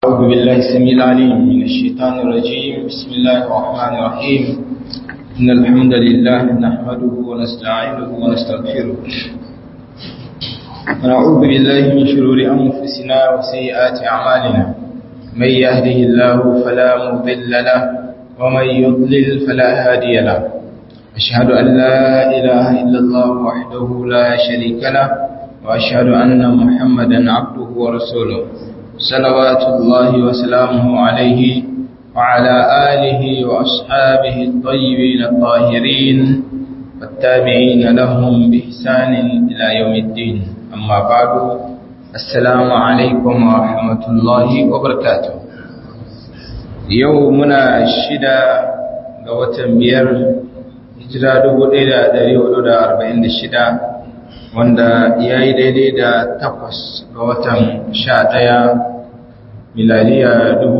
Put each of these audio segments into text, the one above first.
أعوذ بالله السميع العليم من الشيطان الرجيم بسم الله الرحمن الرحيم إن الحمد لله نحمده ونستعينه ونستغفره ونعوذ بالله من شرور أنفسنا وسيئات أعمالنا من يهده الله فلا مضل له ومن يضلل فلا هادي له أشهد أن لا إله إلا الله وحده لا شريك له وأشهد أن محمدا عبده ورسوله صلوات الله وسلامه عليه وعلى آله وأصحابه الطيبين الطاهرين والتابعين لهم بإحسان إلى يوم الدين أما بعد السلام عليكم ورحمة الله وبركاته يومنا الشدة قوة بير hijira 1446 wanda ya yi daidai da takwas ga watan sha ɗaya miladiya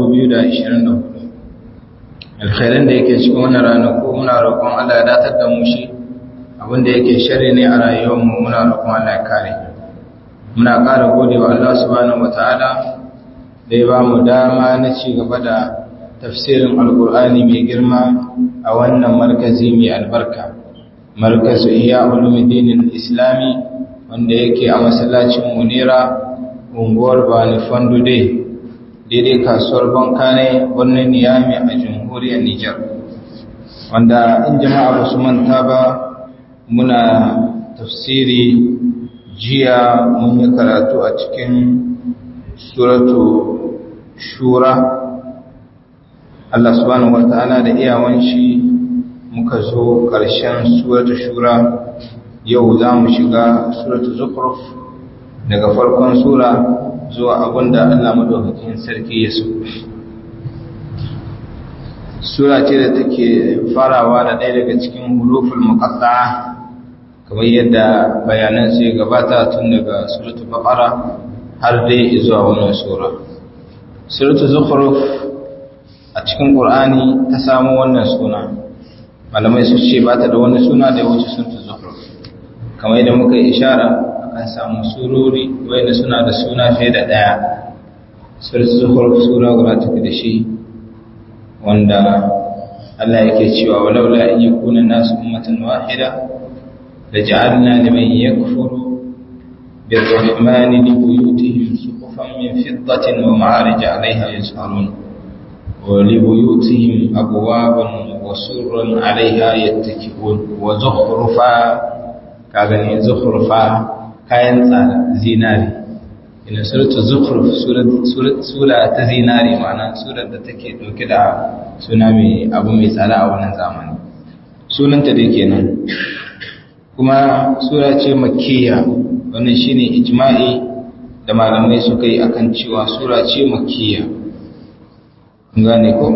2024 alkhairan da yake cikin wannan ranaku muna roƙon Allah ya datar da mu shi abinda yake shari ne a rayuwarmu muna roƙon Allah ya kare muna ƙara gode wa Allah subhanahu wataala da ya ba mu dama na ci gaba da tafsirin alkur'ani mai girma a wannan markazi mai albarka markazu iya ulumuddinin islami wanda yake a masallacin munira unguwar bani fandude daidai kasuwar bankane birnin niyami a jamhuriyar nijar wanda in jama'a ba su manta ba muna tafsiri jiya mun yi karatu a cikin suratu shura Allah subhanahu wata'ala da iyawan shi muka zo ƙarshen suratu shura yau za mu shiga suratu zukhruf daga farkon sura zuwa abinda Allah madaukakin sarki ya so sura ce da take farawa da ɗaya daga cikin huruful muqatta'a kamar yadda bayanan su gabata tun daga suratu baqara har dai zuwa wannan sura suratu zukhruf a cikin ƙur'ani ta samu wannan suna malamai su ce ba ta da wani suna da ya wuce sun ta zuhruf kamar yadda muka yi ishara akan samu surori wanda suna da suna fiye da ɗaya surat zuhruf sura guda take da shi wanda Allah yake cewa walaula in yakuna nasu ummatan wahida laj'alna liman yakfuru birrahmani libuyutihim suqufan min fiddatin wa ma'arij 'alayha yas'alun ولبيوتهم أبوابا وسرا عليها يتكئون وزخرفا كاغني زخرفا kayan tsada zinari ina suratu zukhruf sura ta zinari ma'ana surar da take dauke da suna mai abu mai tsada a wannan zamani sunanta dai kenan kuma sura ce makkiya wannan shine ijma'i da malamai suka yi akan cewa sura ce makkiya gane ko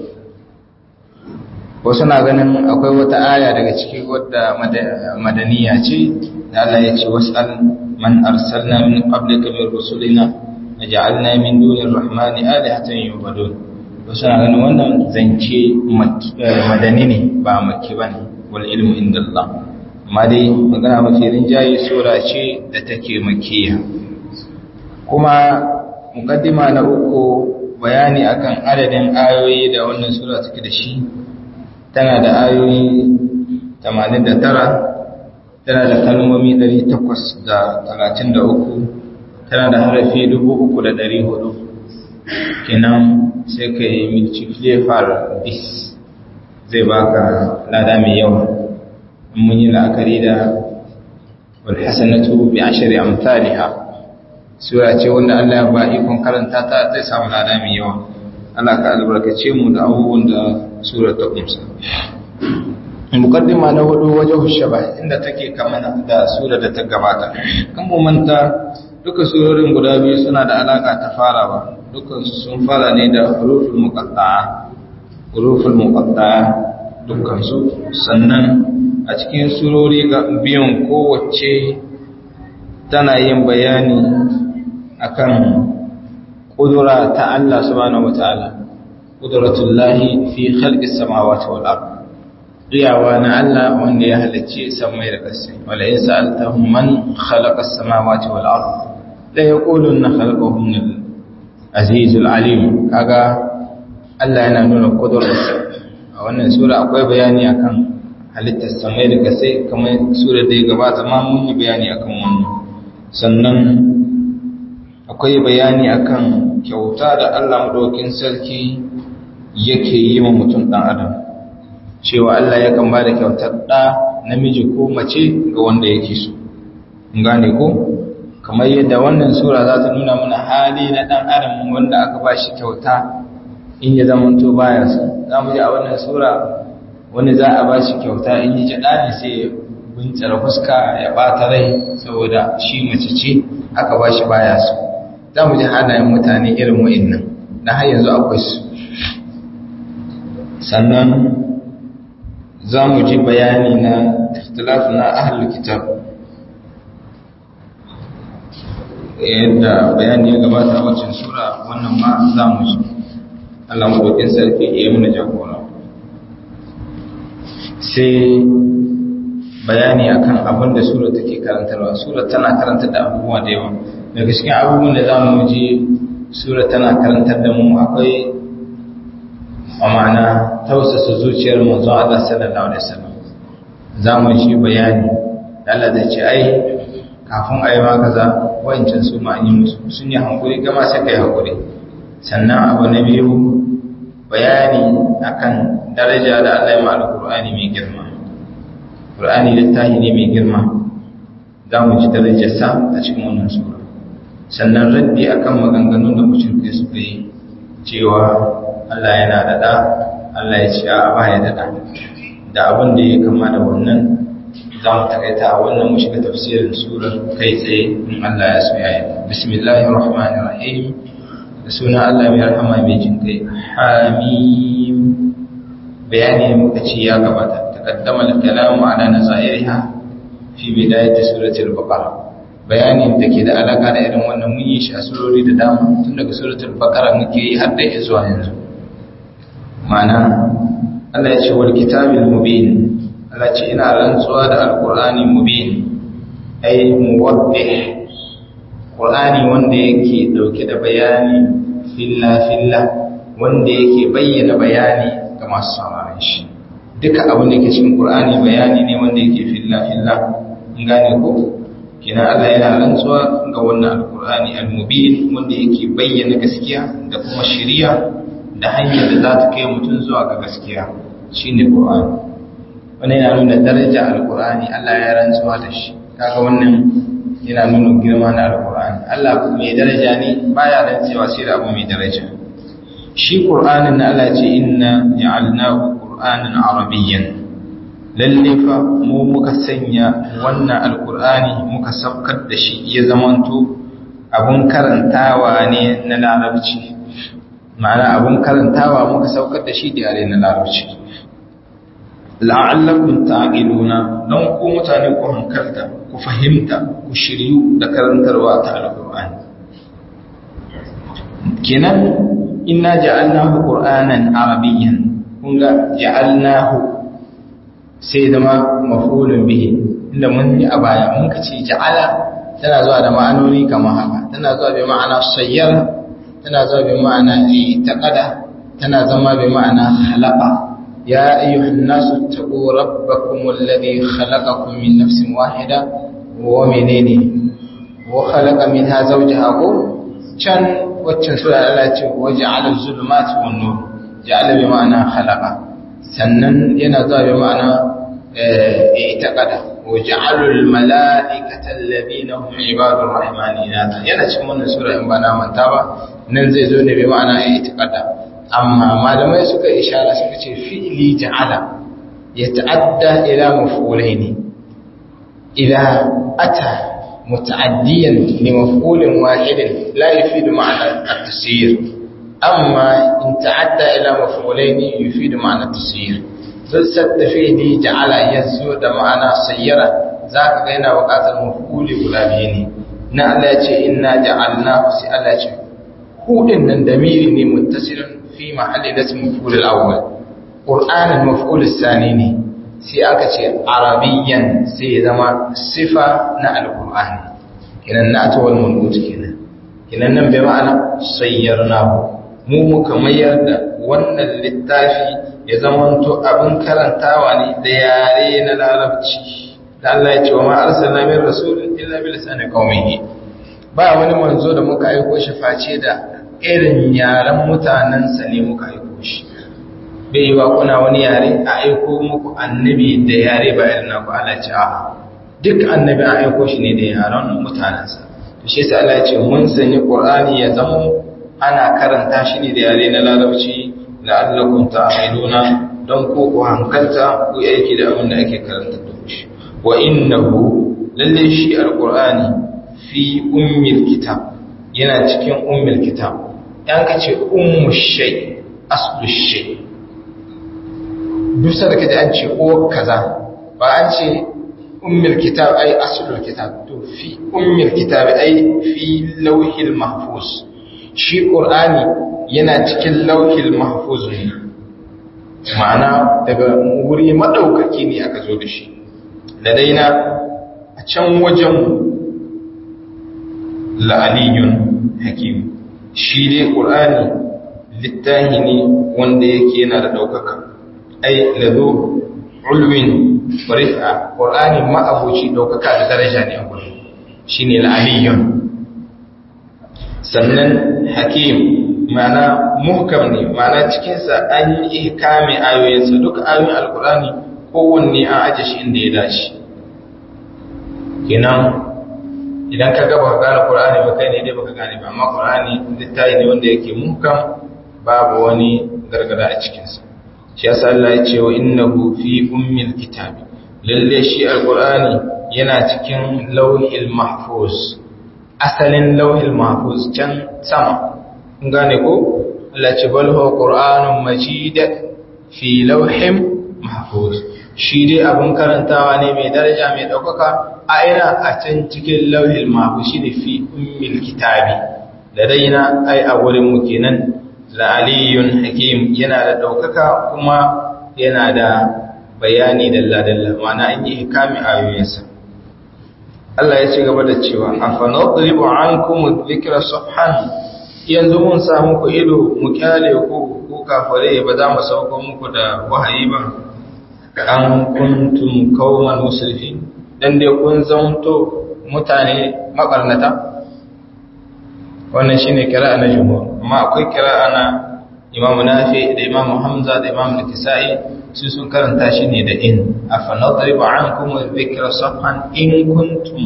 wasu na ganin akwai wata aya daga ciki wadda madaniya ce da Allah ya ce wasal man arsalna min qablika min rusulina naj'alna min dunir rahmani alihatan yubadun wasu na ganin wannan zance madani ne ba makki bane wal ilmu indallah amma dai magana mafi rinjaye sura ce da take makiya kuma muqaddima na uku bayani akan adadin ayoyi da wannan sura take da shi tana da ayoyi 89 tana da kalmomi 833 tana da harafi 3400 kenan sai ka yi multiplier bis zai baka lada mai yawa mun yi la'akari da walhassanatu bi ashari amthaliha sura ce wanda Allah ya ba ikon karanta ta zai samu lada mai yawa Allah ka albarkace mu da abubuwan da sura ta kumsa muqaddima na hudu wajen shaba inda take kamar da sura da ta gabata kan mu manta duka surorin guda biyu suna da alaka ta farawa dukkan su sun fara ne da huruful muqatta'a huruful muqatta'a dukkan su sannan a cikin surori ga biyun kowace tana yin bayani akan kudura ta Allah subhanahu wataala qudratullahi fi khalqis samawati wal ard riyawa na Allah wanda ya halicci samai da ƙasai wala in sa'altahum man khalaqa as-samawati wal ard la yaquluna khalaqahunna azizul alim kaga Allah yana nuna kudurarsa a wannan sura akwai bayani akan halittar samai da kasai kamar sura da ya gabata ma mun yi bayani akan wannan sannan akwai bayani akan kyauta da Allah madaukin sarki yake yi wa mutum dan adam cewa Allah yakan ba da kyautar da namiji ko mace ga wanda yake so gane ko kamar yadda wannan sura za ta nuna mana hali na ɗan adam wanda aka ba shi kyauta in ya zama to baya su za mu ji a wannan sura wani za a ba shi kyauta in yi jaɗa ne sai ya buntsara fuska ya ɓata rai saboda shi mace ce aka ba shi baya su za mu ji halayen mutane irin wa'innan na har yanzu akwai su sannan za mu ji bayani na ikhtilafu na ahlul kitab yadda bayani ya gabata a waccan sura wannan ma za mu ji Allah maɗaukin sarki ya yi mana jagora sai bayani akan abin da sura take karantarwa sura tana karantar da abubuwa da yawa daga cikin abubuwan da za mu ji sura tana karantar da mu akwai a ma'ana tausasa zuciyar manzo Allah sallallahu alaihi wasallam za mu ji bayani Allah zai ce ai kafin a yi ma kaza wancan su ma yi musu sun yi hankuri gama sai kai hankuri sannan abu na biyu bayani akan daraja da Allah ya ma'ala Qur'ani mai girma Qur'ani littafi ne mai girma za mu ji darajar sa a cikin wannan sura sannan raddi akan maganganun da mushrikai suka yi cewa Allah yana da da Allah ya ce a ba ya da da da abin da ya kama da wannan za mu takaita a wannan mu shiga tafsirin surar kai tsaye in Allah ya so ya yi bismillahir rahmanir rahim da sunan Allah mai rahama mai jin kai hamim bayani muka ce ya gabata taqaddama al-kalamu ala nazairiha fi bidayati suratul baqara bayani da ke da alaka da irin wannan mun yi shi a surori da dama tun daga suratul baqara muke yi har da zuwa yanzu ma'ana Allah ya ce wal kitabil mubin Allah ce ina rantsuwa da alkur'ani mubin ai muwaddih qur'ani wanda yake dauke da bayani filla filla wanda yake bayyana bayani ga masu sauraron shi duka abin da yake cikin qur'ani bayani ne wanda yake filla filla in gane ko kina Allah yana rantsuwa ga wannan alkur'ani almubin wanda yake bayyana gaskiya da kuma shari'a da hanyar da za ta kai mutum zuwa ga gaskiya shine qur'ani wannan yana nuna daraja alkur'ani Allah ya rantsuwa da shi kaga wannan yana nuna girma na alkur'ani Allah mai daraja ne baya rantsewa sai da abu mai daraja shi qur'anin na Allah ce inna ja'alnahu qur'anan arabiyyan lalle fa mu muka sanya wannan alkur'ani muka saukar da shi ya zamanto abun karantawa ne na larabci ma'ana abun karantawa muka saukar da shi da yare na larabci la'allakum ta'qiluna don ku mutane ku hankalta ku fahimta ku shiryu da karantarwa ta alqur'ani kenan inna ja'alnahu qur'anan arabiyyan kun ga ja'alnahu sai zama maf'ulun bihi inda mun yi a baya mun ka ce ja'ala tana zuwa da ma'anoni kamar haka tana zuwa bi ma'ana sayyara tana zuwa bi ma'ana taqada tana zama bi ma'ana khalaqa يا أيها الناس اتقوا ربكم الذي خلقكم من نفس واحدة ومنين وخلق منها زوجها كان وكان سورة الله وجعل الظلمات والنور جعل بمعنى خلق سنن ينظر بمعنى اعتقد وجعلوا الملائكة الذين هم عباد الرحمن إناثا yana cikin wannan sura in ba na manta ba nan zai zo ne bi ma'ana i'tiqada amma malamai suka ishara suka ce fi'li ja'ala ya ta'adda ila maf'ulaini idza ata muta'addiyan li maf'ulin wahidin la yufidu ma'ana at-tasyir amma in ta'adda ila maf'ulaini yufidu ma'ana at-tasyir duk da fi'li ja'ala yazo da ma'ana sayyara zaka ga yana buƙatar maf'uli guda biyu ne na Allah ya ce inna ja'alnahu sai Allah ya ce hudin nan damiri ne muttasilun في محل اسم مفعول الأول قرآن المفعول الثاني ne sai aka ce arabiyan sai ya zama sifa na alqur'ani kenan na ta wal manqut kenan kinan nan bai ma'ana sayyarnahu mu muka mayar da wannan littafi ya zamanto abin karantawa ne da yare na larabci da Allah ya ce wa ma arsalna min rasulin illa bi lisani qaumihi ba wani manzo da muka aiko shi face da irin yaren mutanensa ne muka aiko shi bai yi wa kuna wani yare a aiko muku annabi da yare ba irin naku Allah ce a duk annabi a aiko shi ne da yaren mutanensa to shi yasa Allah ya ce mun sanya Qur'ani ya zama ana karanta shi ne da yare na larabci la'allakum ta'qiluna don ko ku hankalta ku aiki da abin da ake karanta da shi wa innahu lalle shi alqur'ani fi ummil kitab yana cikin ummil kitab yan kace ummu shay aslu shay dusa da kaje an ce o kaza ba an ce ummil kitab ai aslul kitab to fi ummil kitab ai fi lawhil mahfuz shi qur'ani yana cikin lawhil mahfuz ne ma'ana daga wuri madaukaki ne aka zo da shi da daina a can wajen la'aliyun hakim shi dai ƙur'ani littahi ne wanda yake yana da ɗaukaka ai lazo ulwin rifa ƙur'ani ma'abuci ɗaukaka da daraja ne a gurin shi ne la'aliyun sannan hakim ma'ana muhkam ne ma'ana cikinsa an yi kame ayoyinsa duk ayoyin alƙur'ani kowanne an aje shi inda ya dace kenan idan ka gaba ka gane Qur'ani ba kai ne dai baka gane ba amma Qur'ani littafi ne wanda yake muhkam babu wani gargada a cikin sa shi yasa Allah ya ce wa innahu fi ummil kitab lalle shi alqur'ani yana cikin lawhil mahfuz asalin lawhil mahfuz can sama kun gane ko Allah ce bal huwa qur'anun majid fi lawhim mahfuz shi dai abin karantawa ne mai daraja mai ɗaukaka a ina a can cikin lauhin mahu shi ne fi ummil kitabi da daina ai a wurinmu kenan la'aliyun hakim yana da ɗaukaka kuma yana da bayani dalla-dalla mana an yi hikami ayoyinsa Allah ya ci gaba da cewa a fanadribu an kuma zikira safhan yanzu mun samu ku ido mu kyale ku ku kafare ba za mu sauko muku da wahayi ba an kuntum kauman musulfi dan dai kun zanto mutane mabarnata wannan shine kira'a na jumhur amma akwai kira'a na Imam Nafi da Imam Hamza da Imam Al-Kisai su sun karanta shi ne da in afanadribu ankum dhikra safhan in kuntum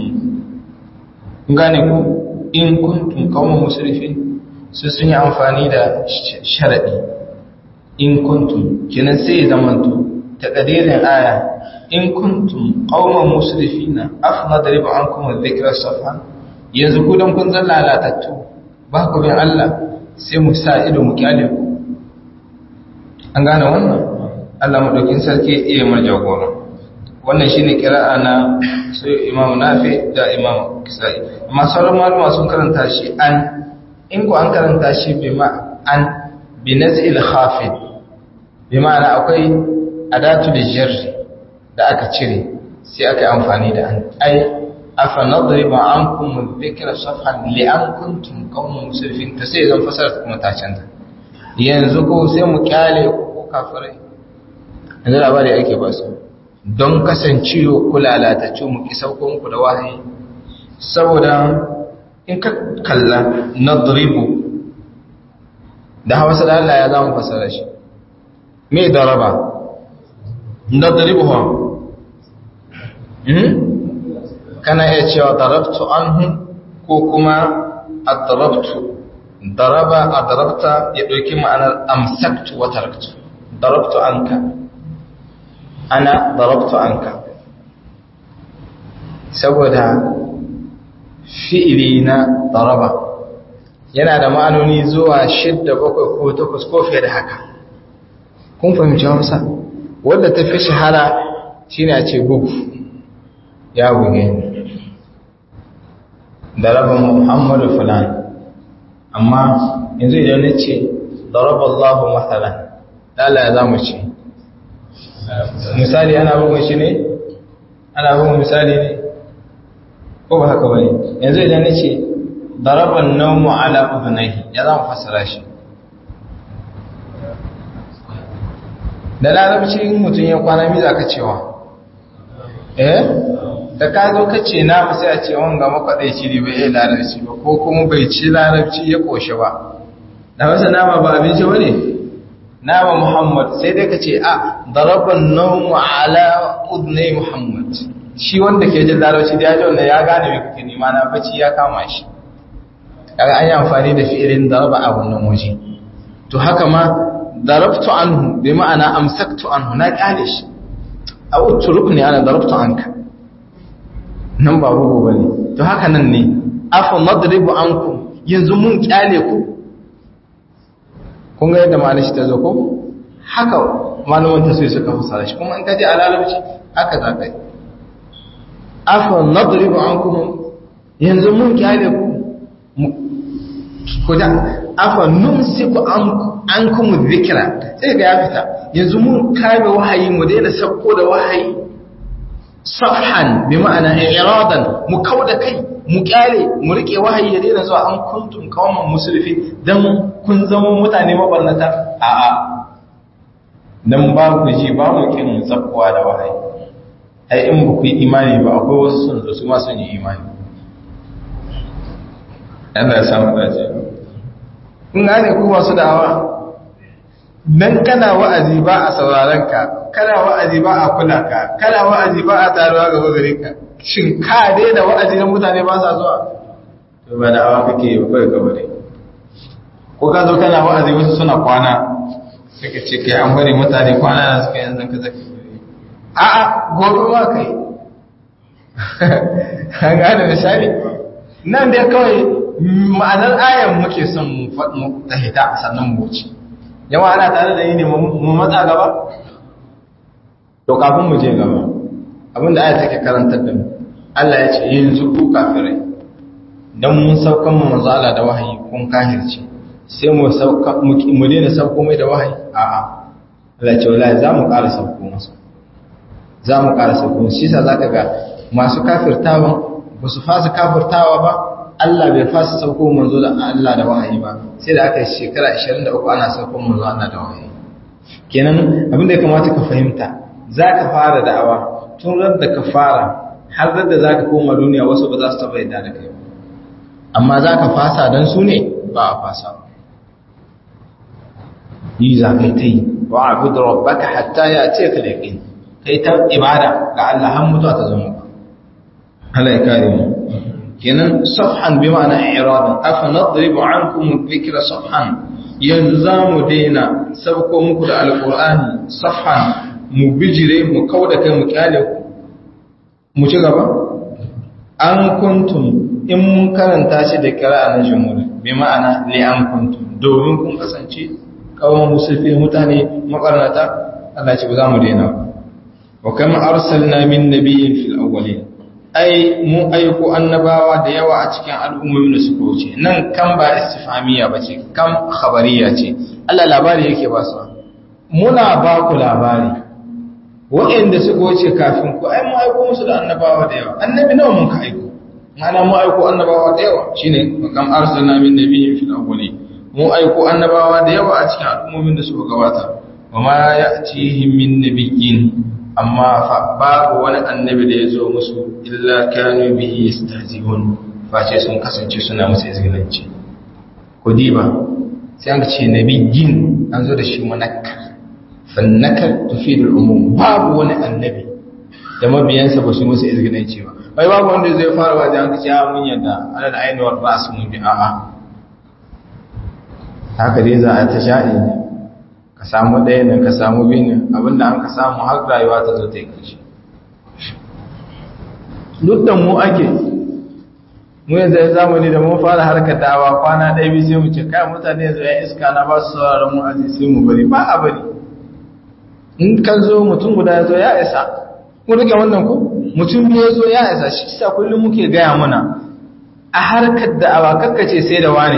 gane ku in kuntum kauman musrifin su sun yi amfani da sharadi in kuntum kenan sai zamanto تقدير الآية إن كنتم قوما مسرفين أفنضرب عنكم الذكر الصفحة yanzu ku don kun zan lalatattu ba ku bin Allah sai mu sa ido mu kyale ku an gane wannan Allah madaukin sarki iya mar jagora wannan shine kira'a na su Imam Nafi da Imam Kisai amma sauran malama sun karanta shi an in ku an karanta shi bi ma an bi nazil khafid bi ma'ana akwai adatu da jarri da aka cire sai aka yi amfani da an ai afa nadriba ankum dhikra safhan li an kuntum qauman musrifin ta sai zan fasara kuma ta canza yanzu ko sai mu kyale ko kafirai yanzu labari ake ba su don kasancewa ku lalatacce mu ki sauko muku da wahayi saboda in ka kalla nadribu da hausa da Allah ya zama fasara shi me daraba nadribuha kana iya cewa darabtu anhu ko kuma adrabtu daraba adrabta ya dauki ma'anar amsaktu wa taraktu darabtu anka ana darabtu anka saboda fi'ili na daraba yana da ma'anoni zuwa shidda bakwai ko takwas ko fiye da haka kun fahimci hausa wadda ta fi shahara shi ne a ce bugu ya buge da rabin muhammadu fulan amma yanzu idan na ce da rabin allahu matsalan ɗala za mu ce misali ana bugun shi ne ana bugun misali ne ko ba haka bane yanzu idan na ce daraban naumu ala udunaihi ya za mu fassara shi da larabci mutum ya kwana mi za ka cewa eh da ka zo ka ce na ba sai a ce wanga makwadaici ne bai iya larabci ba ko kuma bai ci larabci ya koshe ba da wasu nama ba abinci ba ne nama muhammad sai dai ka ce a daraban naumu ala udunai muhammad shi wanda ke jin larabci da ya ji wanda ya gane mai kake nema na bacci ya kama shi kaga an yi amfani da fi'ilin daraba a wannan waje to haka ma darabtu anhu bi ma'ana amsaktu anhu na kyale shi aw utrukni ana darabtu anka nan ba bugu bane to haka nan ne afa nadribu ankum yanzu mun kyale ku kun ga yadda ma'anar shi ta zo ko haka malaman ta sai suka fasara shi kuma in ka je a larabci haka za ka yi afa nadribu ankum yanzu mun kyale ku ku da afa numsiku ankum dhikra sai ga ya fita yanzu mun kame wahayi mu daina sabko da wahayi safhan bi ma'ana iradan mu kauda kai mu kyale mu rike wahayi ya daina zuwa an kuntum qauman musrifin dan kun zama mutane mabarnata a'a dan ba ku ji ba mu kin zakkuwa da wahayi ai in ba ku yi imani ba akwai wasu sun zo su ma sun yi imani Allah ya samu dace kun gane ku masu da'awa dan kana wa'azi ba a sauraron ka kana wa'azi ba a kula ka kana wa'azi ba a taruwa gaba gare ka shin ka daina wa'azi na mutane ba sa zuwa to ba da'awa kake yi kai gaba dai ko ka zo kana wa'azi wasu suna kwana sai ka ce kai an bari mutane kwana na suka yanzu ka zaka a'a gobe ma kai an gane misali nan dai kawai ma'anar ayan muke son mu ta hita sannan mu wuce yawa ana tare da yi ne mu matsa gaba to kafin mu je gaba abinda aya take karantar da mu Allah ya ce yanzu ku kafirai dan mun saukan mu manzala da wahayi kun kahirce sai mu sauka mu daina sauko mai da wahayi a'a Allah ya ce wallahi za mu ƙara sauko masa za mu ƙara sauko shi sa zaka ga masu kafirtawa ba su fasa kafirtawa ba Allah bai fasa sauko manzo da Allah da wahayi ba sai da aka yi shekara 23 ana sauko manzo Allah da wahayi kenan abin da ya kamata ka fahimta zaka fara da'awa tun ran da ka fara har da zaka koma duniya wasu ba za su taba yadda da kai ba amma zaka fasa dan su ne ba a fasa yi za kai ta yi wa abudu rabbaka hatta ya ce ka yaqin kai ta ibada ga Allah har mutuwa ta zama Allah ya kare mu kenan safhan bi ma'ana i'radan afa nadribu ankum dhikra safhan yanzu zamu daina sabko muku da alqur'ani safhan mu bijire mu kauda kai mu kyale ku mu ci gaba an kuntum in mun karanta shi da qira'a na jumhur bi ma'ana li an kuntum domin kun kasance kawai musulmi mutane makarnata Allah ce ba za mu daina wa kama arsalna min nabiyyin fil awwalin ai mu aiko annabawa da yawa a cikin al'ummomin da suka wuce nan kan ba istifamiya ba ce kan khabariya ce Allah labari yake ba su muna ba ku labari waɗanda suka wuce kafin ku ai mu aiko musu da annabawa da yawa annabi nawa mun ka aiko mana mu aiko annabawa da yawa shine kam arsalna min nabiyyin fil awwali mu aiko annabawa da yawa a cikin al'ummomin da suka gabata wa ma ya'tihim min nabiyyin amma fa babu wani annabi da ya zo musu illa kanu bihi yastahzi'un face sun kasance suna musu izgilanci ku diba sai an ce nabiyyin an zo da shi munakkar fannakar tufidul umum babu wani annabi da mabiyansa ba su musu izgilanci ba bai babu wanda zai fara wajen an kace ya mun yadda ala da ainihin rasu mun bi a'a haka dai za a ta sha'i ka samu ɗaya nan ka samu biyu nan abinda an ka samu har rayuwa ta zo ta yi ƙarshe duk da mu ake mu yanzu ya zamani da mun fara harkar dawa kwana ɗaya biyu sai mu ce kai mutane yanzu ya iska na ba su sauraron mu aji sai mu bari ba a bari in kan zo mutum guda ya zo ya isa kun rike wannan ku mutum biyu ya zo ya isa shi sa kullum muke gaya mana a harkar da'awa kakkace sai da wane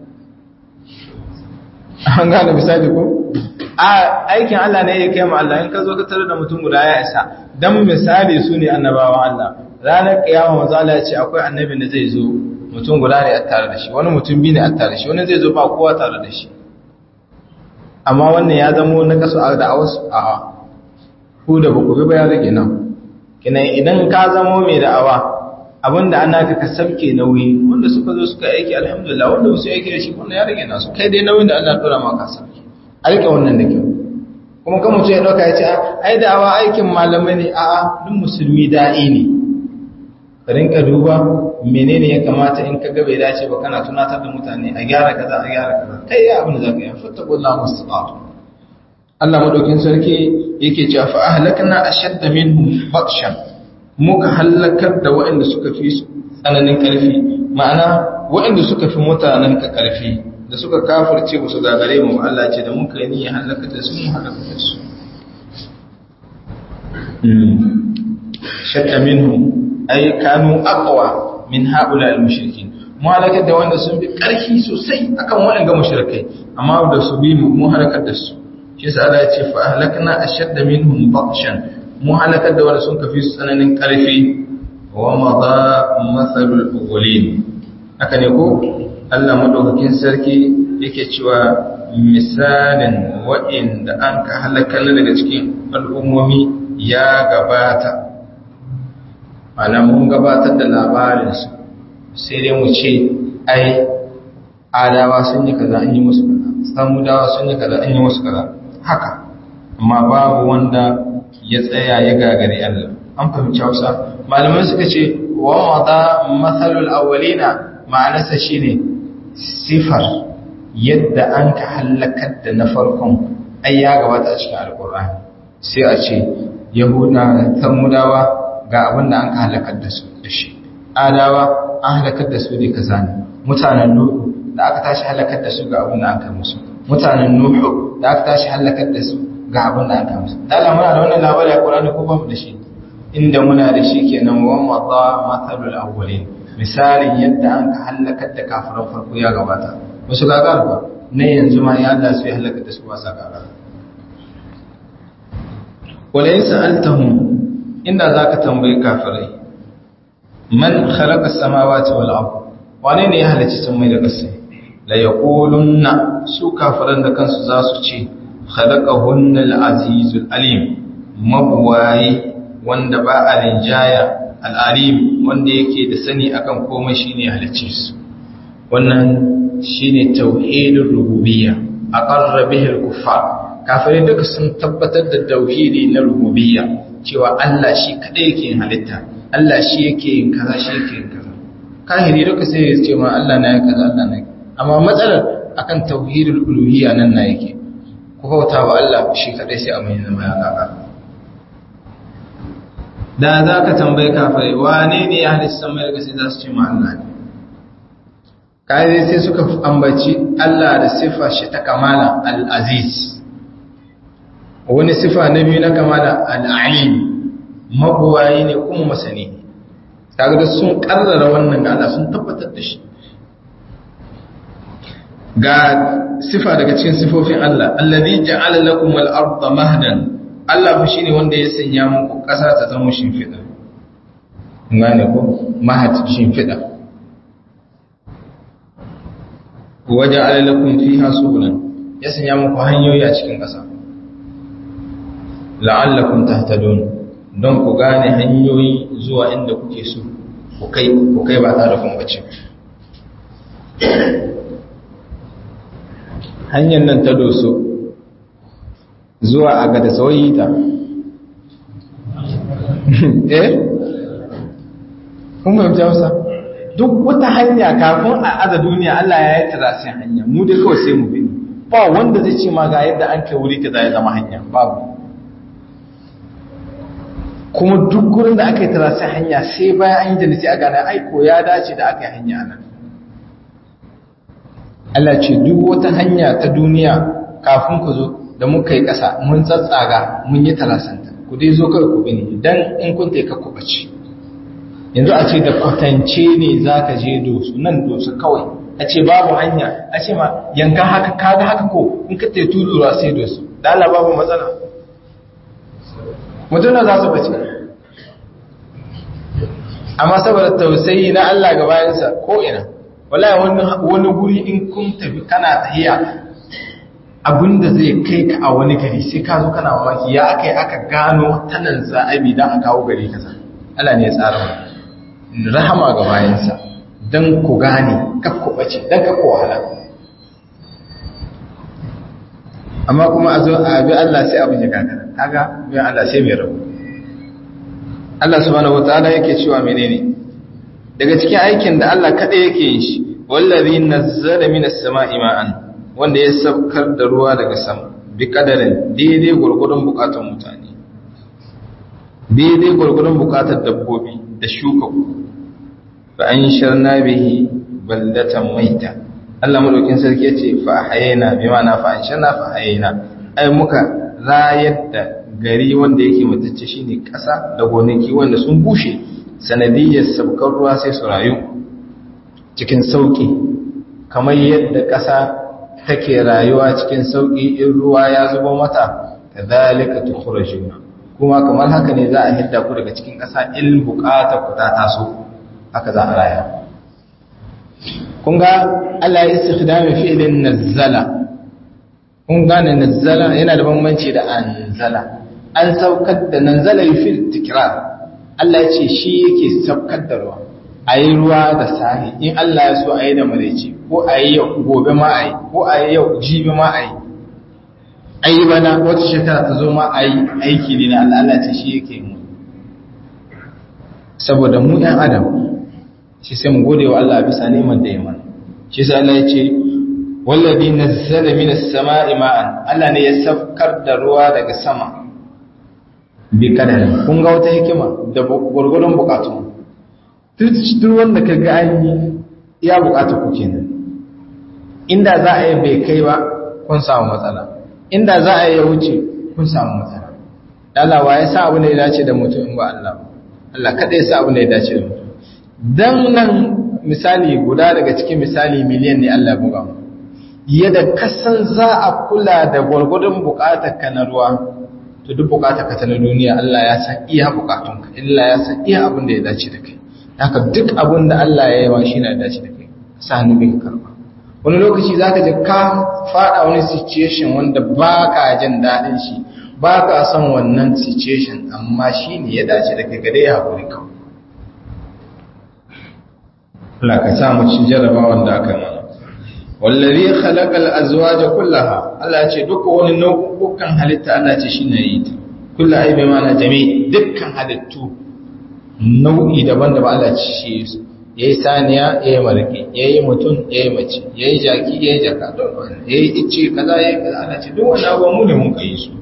an gane misali ko a aikin Allah ne ya kai mu Allah in ka zo ka tare da mutum guda ya isa dan misali su ne annabawa Allah ranar kiyama manzo Allah ya ce akwai annabin da zai zo mutum guda ne a tare da shi wani mutum biyu ne a tare da shi wani zai zo ba kowa tare da shi amma wannan ya zamo na kasu a da wasu a ku da ba ku bi ba ya rage nan kinan idan ka zamo mai da'awa abinda ana ka ka sabke nauyi wanda suka zo suka aiki alhamdulillah wanda su aiki da shi wannan ya rage nasu kai dai nauyin da Allah dora maka sabke aika wannan da kyau kuma kan mutum ya dauka ya ce ai da'awa aikin malamai ne a'a duk musulmi da'i ne ka rinka duba menene ya kamata in ka ga bai dace ba kana tunatar da mutane a gyara kaza a gyara kaza kai ya abin da zaka yi fattaqullaha mustaqatu Allah madaukin sarki yake cewa fa ahlakna ashadda minhum batshan muka halakar da waɗanda suka fi tsananin ƙarfi ma'ana waɗanda suka fi mutanen ka ƙarfi da suka kafirce musu gagare mu Allah ce da muka yi niyya halaka da su mu halaka da su shadda minhum ay kanu aqwa min haula al-mushrikin mu halakar da wanda sun bi ƙarfi sosai akan waɗanda mushrikai amma da su bi mu mu halakar da su shi yasa Allah ya ce fa ahlakna ashadda minhum batshan mu halakar da wanda sun kafi tsananin karfi wa madha mathalul awwalin haka ne ko Allah madaukakin sarki yake cewa misalin wa'inda an ka halakar daga cikin al'ummomi ya gabata ana mun gabatar da labarinsu sai dai mu ce ai adawa sun yi kaza an yi musu kaza samudawa sun yi kaza an yi musu kaza haka amma babu wanda ya tsaya ya gagari Allah an fahimci Hausa malamai suka ce wa mata mathalul awwalina ma'anarsa shine sifar yadda an ka halakar da na farkon ai ya gabata a cikin alkur'ani sai a ce yahuda da tamudawa ga abin da an ka halakar da su da shi adawa an halakar da su ne kaza ne mutanen nuhu da aka tashi halakar da su ga abin da an kai musu mutanen nuhu da aka tashi halakar da su ga abin da aka musu dala muna da wannan labari a Qur'ani ko ba mu da shi inda muna da shi kenan wa madha mathalul awwalin misalin yadda an ka halakar da kafiran farko ya gabata wasu gagar ba ne yanzu ma ya Allah su ya halakar da su ba sa gagar wala in sa'altahum inda zaka tambayi kafirai man khalaqa as-samawati wal ard wane ne ya halicci samai da ƙasa la yaqulunna su kafiran da kansu za su ce khalaqahunna al-azizul alim mabwayi wanda ba a rinjaya al-alim wanda yake da sani akan komai shine halicce su wannan shine tauhidul rububiyya aqarra bihi al-kuffar kafirai duka sun tabbatar da tauhidi na rububiyya cewa Allah shi kadai yake yin halitta Allah shi yake yin kaza shi yake yin kaza kahiri duka sai ya ce ma Allah na ya kaza Allah na amma matsalar akan tauhidul uluhiyya nan na yake ku bauta wa Allah shi kadai sai a mai zama ya kaka da za ka tambayi kafirai wane ne ya halitta sama daga sai za su ce ma Allah ne kai sai suka ambaci Allah da sifa shi ta kamala al-aziz wani sifa na biyu na kamala al-alim mabuwayi ne kuma masani ne kaga da sun karrara wannan ga Allah sun tabbatar da shi ga sifa daga cikin sifofin Allah alladhi ja'ala lakum al-ardha mahdan Allah fa shine wanda ya sanya muku ƙasa ta zama shimfiɗa ngane ko mahad shimfiɗa waja'ala lakum fiha subulan ya sanya muku hanyoyi a cikin ƙasa la'allakum tahtadun don ku gane hanyoyi zuwa inda kuke so ku kai ku kai ba tare kun bace hanyar nan ta doso zuwa a gada sauyi ta eh kun fahimci hausa duk wata hanya kafin a aza duniya Allah ya yi tarasin hanya mu dai kawai sai mu bi ba wanda zai ce ma ga yadda an kai wuri kaza ya zama hanya babu kuma duk gurin da aka yi tarasin hanya sai bayan an yi da sai a gane aiko ya dace da aka yi hanya nan Allah ce duk wata hanya ta duniya kafin ku zo da muka yi ƙasa mun tsatsaga mun yi talasanta ku dai zo kai ku bini dan in kun taika ku bace yanzu a ce da kwatance ne za ka je dosu nan dosu kawai a ce babu hanya a ce ma yanka haka kaga haka ko in ka tai tudura sai dosu da Allah babu matsala mutum na za su bace amma saboda tausayi na Allah ga bayansa ko ina wallahi wani wani guri in kun tafi kana tahiya abinda zai kai ka a wani gari sai ka zo kana mamaki ya akai aka gano tanan za'abi dan a kawo gari kaza Allah ne ya tsara wannan rahama ga bayansa dan ku gane kak ku bace dan kak ku wahala amma kuma a zo a bi Allah sai abin ya gagara kaga bi Allah sai mai rabu Allah subhanahu wataala yake cewa menene daga cikin aikin da Allah kada yake yin shi wallazi nazzala minas sama'i ma'an wanda ya saukar da ruwa daga sama bi kadarin daidai gurgurun bukatun mutane daidai gurgurun bukatar dabbobi da shuka fa an sharna bihi baldatan maita Allah madaukin sarki yace fa hayina bi ma'ana fa an sharna fa hayina ai muka rayar da gari wanda yake matacce shine ƙasa da gonaki wanda sun bushe sanadiyyar sabkar ruwa sai su rayu cikin sauki kamar yadda ƙasa take rayuwa cikin sauki in ruwa ya zubo mata kadhalika tukhrajuna kuma kamar haka ne za a hidda ku daga cikin ƙasa in bukata ku ta taso haka za a raya kun ga Allah ya istikhdami fi'lin nazzala kun gane nazzala yana da bambanci da anzala an saukar da nanzala fil tikrar Allah ya ce shi yake saukar da ruwa ayi ruwa da sahi in Allah ya so ayi da maraice ko ayi yau gobe ma ayi ko ayi yau jibi ma ayi ayi bana wata shekara ta zo ma ayi aiki ne na Allah Allah ce shi yake mu saboda mu ɗan adam shi sai mu gode wa Allah bisa neman da ya mana shi sai Allah ya ce wallazi nazzala minas sama'i ma'an Allah ne ya saukar da ruwa daga sama bi kadari kun ga wata hikima da gurgurun bukatu duk wanda ka ga an yi ya bukata ku kenan inda za a yi bai kai ba kun samu matsala inda za a yi ya wuce kun samu matsala Allah wa ya sa abu ne ya dace da mutum in ba Allah ba Allah kada ya sa abu ne ya dace da mutum dan nan misali guda daga cikin misali miliyan ne Allah ya buga mu yadda kasan za a kula da gwargwadon bukatar ka na ruwa to duk bukatar ka ta na duniya Allah ya san iya bukatun ka illa ya san iya abin da ya dace da kai haka duk abin da Allah ya yi wa shi na dace da kai sa hannu bin karba wani lokaci zaka je ka fada wani situation wanda baka jin dadin shi baka son wannan situation amma shi ne ya dace da kai ga dai hakuri kawai Allah ka sa mu cikin jarabawan da aka mana wallazi khalaqal azwaja kullaha Allah ya ce duka wani nau'ukan halitta Allah ce shine yi ta kullu ai bai mana jami dukkan halittu nau'i daban-daban Allah ce shi su yayi saniya yayi marke yayi mutum yayi mace yayi jaki yayi jaka don wannan yayi ice kaza yayi kaza Allah ce duk wannan abubuwan mu ne mun kai su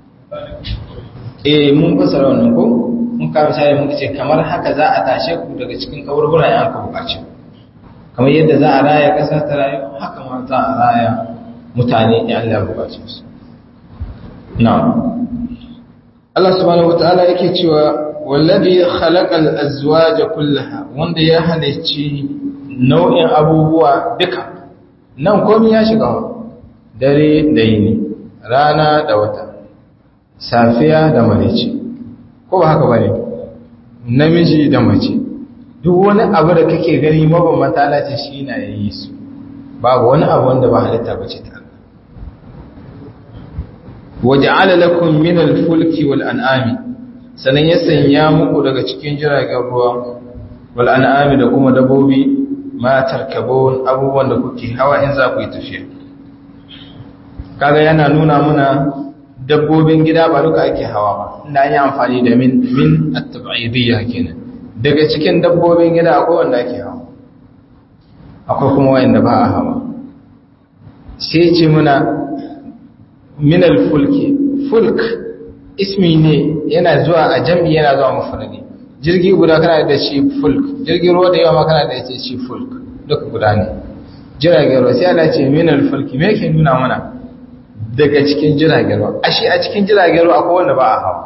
eh mun fasara wannan ko mun ka misali mun ce kamar haka za a tashe ku daga cikin kaburbura ya aka bukace kamar yadda za a raya ƙasa ta rayu haka ma za a raya mutane in Allah ya bukace su na'am Allah subhanahu wataala yake cewa wallazi khalaqal azwaja kullaha wanda ya halicci nau'in abubuwa duka nan komai ya shiga dare da yini rana da wata safiya da marici ko ba haka bane namiji da mace duk wani abu da kake gani mabambanta na ce shi na yayi su babu wani abu wanda ba halitta bace ta waja'ala lakum min al-fulki wal an'ami sanan ya sanya muku daga cikin jiragen ruwa wal an'ami da kuma dabobi ma tarkabun abubuwan da kuke hawa in za ku yi tafiya kaga yana nuna muna dabbobin gida ba duka ake hawa ba inda an yi amfani da min min at-tab'idiyya kenan daga cikin dabbobin gida akwai wanda ake hawa akwai kuma wanda ba a hawa sai ce muna min al-fulki fulk ismi ne yana zuwa a jam'i yana zuwa mufradi jirgi guda kana da shi fulk jirgin ruwa da yawa ma kana da shi fulk duka guda ne jiragen ruwa sai Allah ce min al-fulki me yake nuna mana daga cikin jiragen ruwa ashe a cikin jiragen ruwa akwai wanda ba a hawa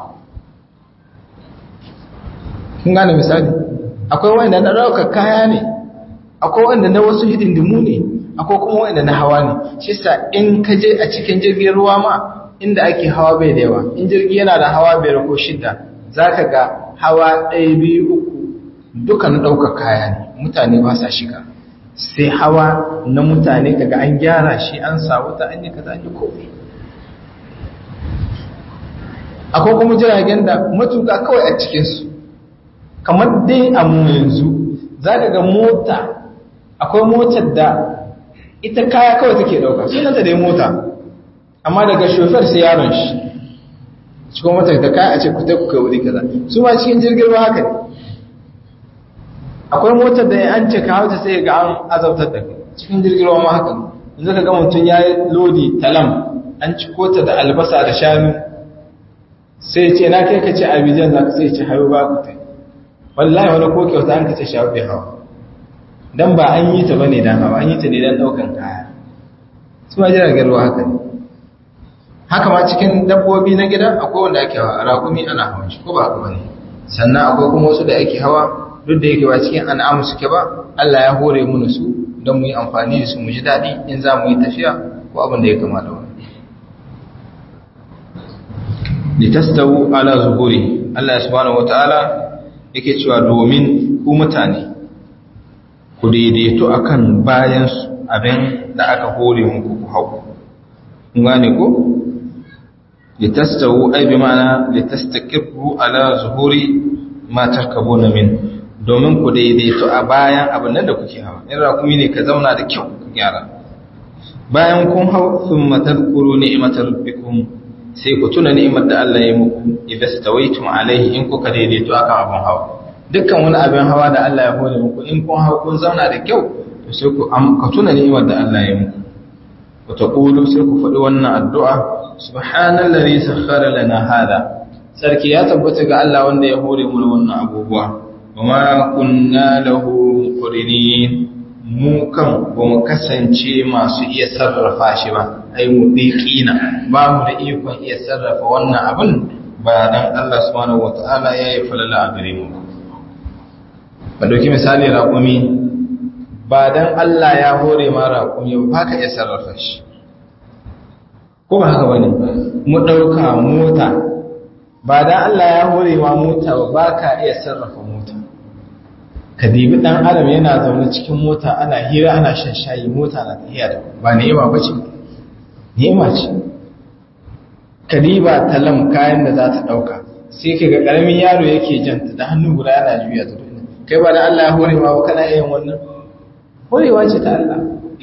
kun gane misali akwai wanda na ɗaukar kaya ne akwai wanda na wasu hidindimu ne akwai kuma wanda na hawa ne shi sa in ka je a cikin jirgin ruwa ma inda ake hawa bai da yawa in jirgi yana da hawa biyar ko shida za ka ga hawa ɗaya biyu uku duka na ɗaukar kaya ne mutane ba sa shiga sai hawa na mutane kaga an gyara shi an sa wuta an yi kaza an yi komai akwai kuma jiragen da matuka kawai a cikinsu kamar dai a mu yanzu za ka ga mota akwai motar da ita kaya kawai take ɗauka sunanta dai mota amma daga shofar sai yaron shi cikin motar da kaya a ce kuta kuka wuri kaza su ma cikin jirgin ruwa haka ne akwai motar da an ce kawo ta sai ga an azabtar da kai cikin jirgin ruwa ma haka ne yanzu ka ga mutum ya yi lodi talam an ci kota da albasa da shanu sai ce na kai ka ce abijan za ka sai ce hayo ba ku tai wallahi wani ko kyauta an ka ce shawo bai hawa dan ba an yi ta bane dan hawa an yi ta ne dan daukan kaya su ma jiragen ruwa haka ne haka ma cikin dabbobi na gida akwai wanda ake hawa raƙumi ana hawan shi ko ba haka bane sannan akwai kuma wasu da ake hawa duk da yake ba cikin an'amu suke ba Allah ya hore mu su don mu yi amfani da su mu ji daɗi in za mu yi tafiya ko abin da ya kama da wani litastawu ala zuhuri Allah subhanahu wataala yake cewa domin ku mutane ku daidaito akan bayan abin da aka hore muku ku hau kun gane ko litastawu ay bi ma'ana litastaqirru ala zuhuri ma tarkabuna min domin ku daidaito a bayan abin nan da kuke hawa in rakumi ne ka zauna da kyau ku gyara bayan kun hau thumma tadhkuru ni'matar rabbikum sai ku tuna ni'imar da Allah ya muku idan stawaitum alaihi in kuka daidaito akan abin hawa dukkan wani abin hawa da Allah ya hore muku in kun hau kun zauna da kyau to sai ku ka tuna ni'imar da Allah ya muku ku taqulu sai ku faɗi wannan addu'a subhanallazi sakhkhara lana hada sarki ya tabbata ga Allah wanda ya hore mu wannan abubuwa wama kunna lahu muqrinin mu kan ba mu kasance masu iya sarrafa shi ba ai mu diqina ba mu da ikon iya sarrafa wannan abin ba dan Allah subhanahu wataala ya yi falala a gare mu ba dauki misali raƙumi ba dan Allah ya hore ma raƙumi ba ka iya sarrafa shi ko ba haka bane mu dauka mota ba dan Allah ya hore ma mota ba ka iya sarrafa mota ka dibi dan adam yana zaune cikin mota ana hira ana shan shayi mota na tafiya da ba ni'ima bace ni'ima ce ka diba talam kayan da za ta dauka sai ka ga karamin yaro yake janta da hannu guda yana juya ta duniya kai ba da Allah ya hore ma ba kana yin wannan horewa ce ta Allah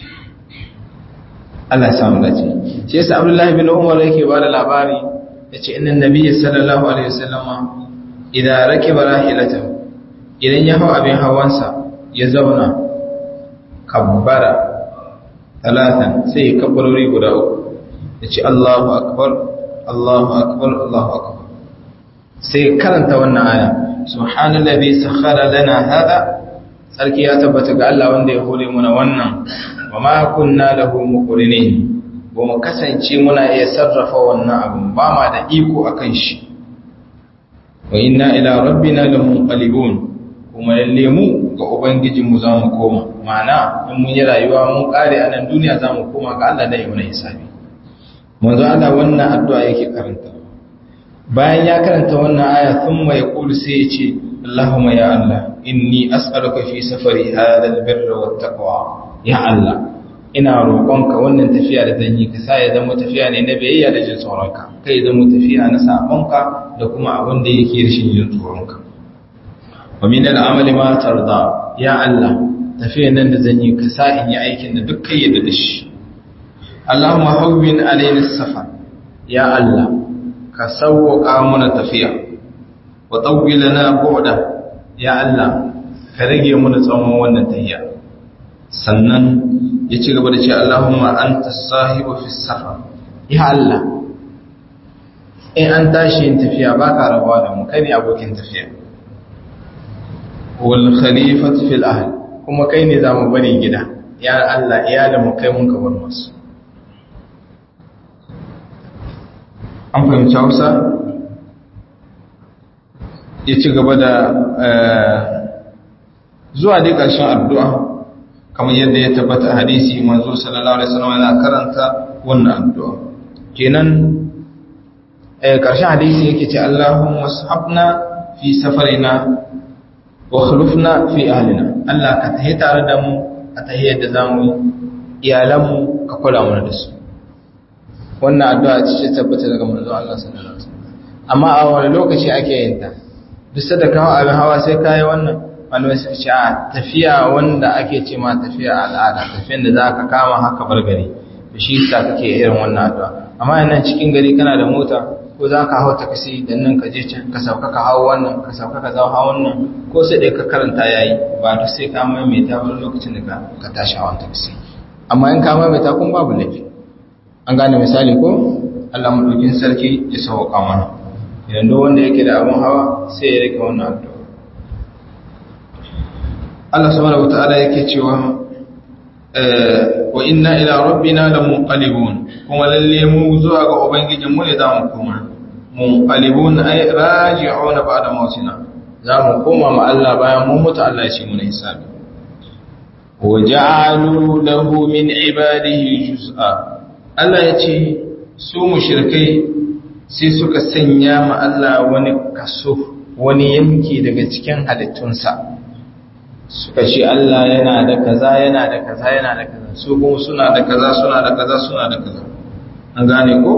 Allah ya samu dace shi yasa Abdullahi bin Umar yake ba da labari yace inna nabiyyi sallallahu alaihi wasallama idan rakiba rahilatahu idan ya hau abin hawansa ya zauna kabbara talatan sai ya kabbarori guda uku ya ce Allahu akbar Allahu akbar Allahu akbar sai karanta wannan aya subhanallazi sakhara lana hada sarki ya tabbata ga Allah wanda ya hore muna wannan wa ma kunna lahu muqrinin ba mu kasance muna iya sarrafa wannan abin ba ma da iko akan shi wa inna ila rabbina lamunqalibun kuma lalle mu ga ubangijinmu za mu koma ma'ana in mun yi rayuwa mun kare a nan duniya za mu koma ga Allah da yi mana hisabi manzo Allah wannan addu'a yake karanta bayan ya karanta wannan aya thumma yaqulu sai ya ce Allahumma ya Allah inni as'aluka fi safari hadha albirra wattaqwa ya Allah ina roƙonka wannan tafiya da zan yi ka sa ya zama tafiya ne na biyayya da jin tsoronka kai zama tafiya na sabonka da kuma abin da yake rashin jin tsoronka wa min al'amali ma tarda ya Allah tafiyan nan da zan yi ka sa in yi aikin da duk kai yadda da shi Allahumma hawwin alaina safar ya Allah ka sauwaka mana tafiya wa tawwi lana bu'da ya Allah ka rage mana tsawon wannan tafiya sannan ya ci gaba da ce Allahumma anta sahibu fi safar ya Allah in an tashi yin tafiya baka rabuwa da mu kai ne abokin tafiya wal khalifatu fil ahl kuma kai ne zamu bari gida ya Allah iyalin mu kai mun ka bar musu an fahimci Hausa ya ci gaba da zuwa dai ƙarshen addu'a kamar yadda ya tabbata hadisi manzo sallallahu alaihi wasallam yana karanta wannan addu'a kenan eh ƙarshen hadisi yake ce Allahumma sahabna fi safarina wa khulufna fi ahlina Allah ka tahi tare da mu a tahiyar da zamu iyalan mu ka kula mana da su wannan addu'a ce tabbata daga manzon Allah sallallahu alaihi wasallam amma a wani lokaci ake yin ta duk da kawo abin hawa sai kai wannan malamai suka ce a tafiya wanda ake ce ma tafiya al'ada tafiyan da za ka kama haka bar gari da shi sa kake irin wannan addu'a amma yana cikin gari kana da mota ko za ka hau takasi da nan ka je can ka sauka ka hau wannan ka sauka ka zau hau wannan ko sai dai ka karanta yayi ba duk sai ka maimaita wani lokacin da ka tashi hawan takasi amma in ka maimaita kun babu laifi an gane misali ko Allah madaukin sarki ya sauka mana idan duk wanda yake da abun hawa sai ya rike wannan addu'a Allah subhanahu wataala yake cewa wa inna ila rabbina lamunqalibun kuma lalle mu zuwa ga ubangijin mu ne za mu koma munqalibun ay raji'un ba'da mautina za mu koma ma Allah bayan mun mutu Allah ya ce mu hisabi wa ja'alu lahu min ibadihi juz'a Allah ya ce su mushrikai sai suka sanya ma Allah wani kaso wani yanki daga cikin halittunsa suka ce Allah yana da kaza yana da kaza yana da kaza su kuma suna da kaza suna da kaza suna da kaza an gane ko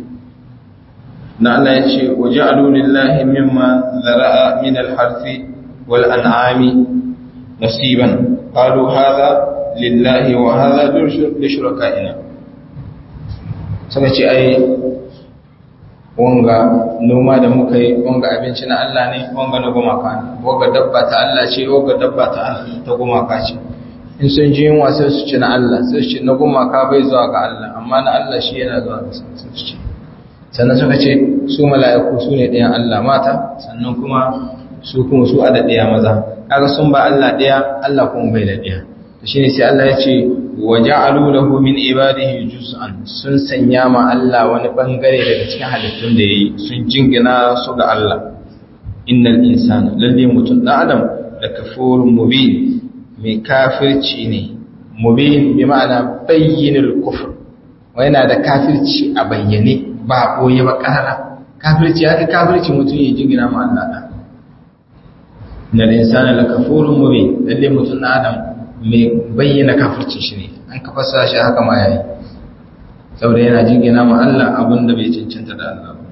na Allah ya ce waje alulillahi mimma zara'a min alharfi wal an'ami nasiban qalu hadha lillahi wa hadha li shurakaina suka ce ai wanga noma da muka yi wanga abinci na Allah ne wanga na gumaka ne wanga dabba ta Allah ce wanga dabba ta ta gumaka ce in sun ji yunwa sai su ci na Allah sai su ci na gumaka bai zuwa ga Allah amma na Allah shi yana zuwa ga sai su ci sannan suka ce su mala'iku su ne ɗayan Allah mata sannan kuma su kuma su ada ɗaya maza kaga sun ba Allah ɗaya Allah kuma bai da ɗaya to shine sai Allah ya ce wa ja'alu lahu min ibadihi juz'an sun sanya ma Allah wani bangare daga cikin halittun da yayi sun jingina su ga Allah innal insana lalle mutum da adam da kafurun mubin mai kafirci ne mubin bi ma'ana bayyinul kufr wa yana da kafirci a bayyane ba boye ba karara kafirci ya kafirci mutum ya jingina ma Allah da innal insana lakafurun mubin lalle mutum da adam mai bayyana kafircin shi ne an ka fasa shi haka ma yayi saboda yana jingina ma Allah abin da bai cancanta da Allah ba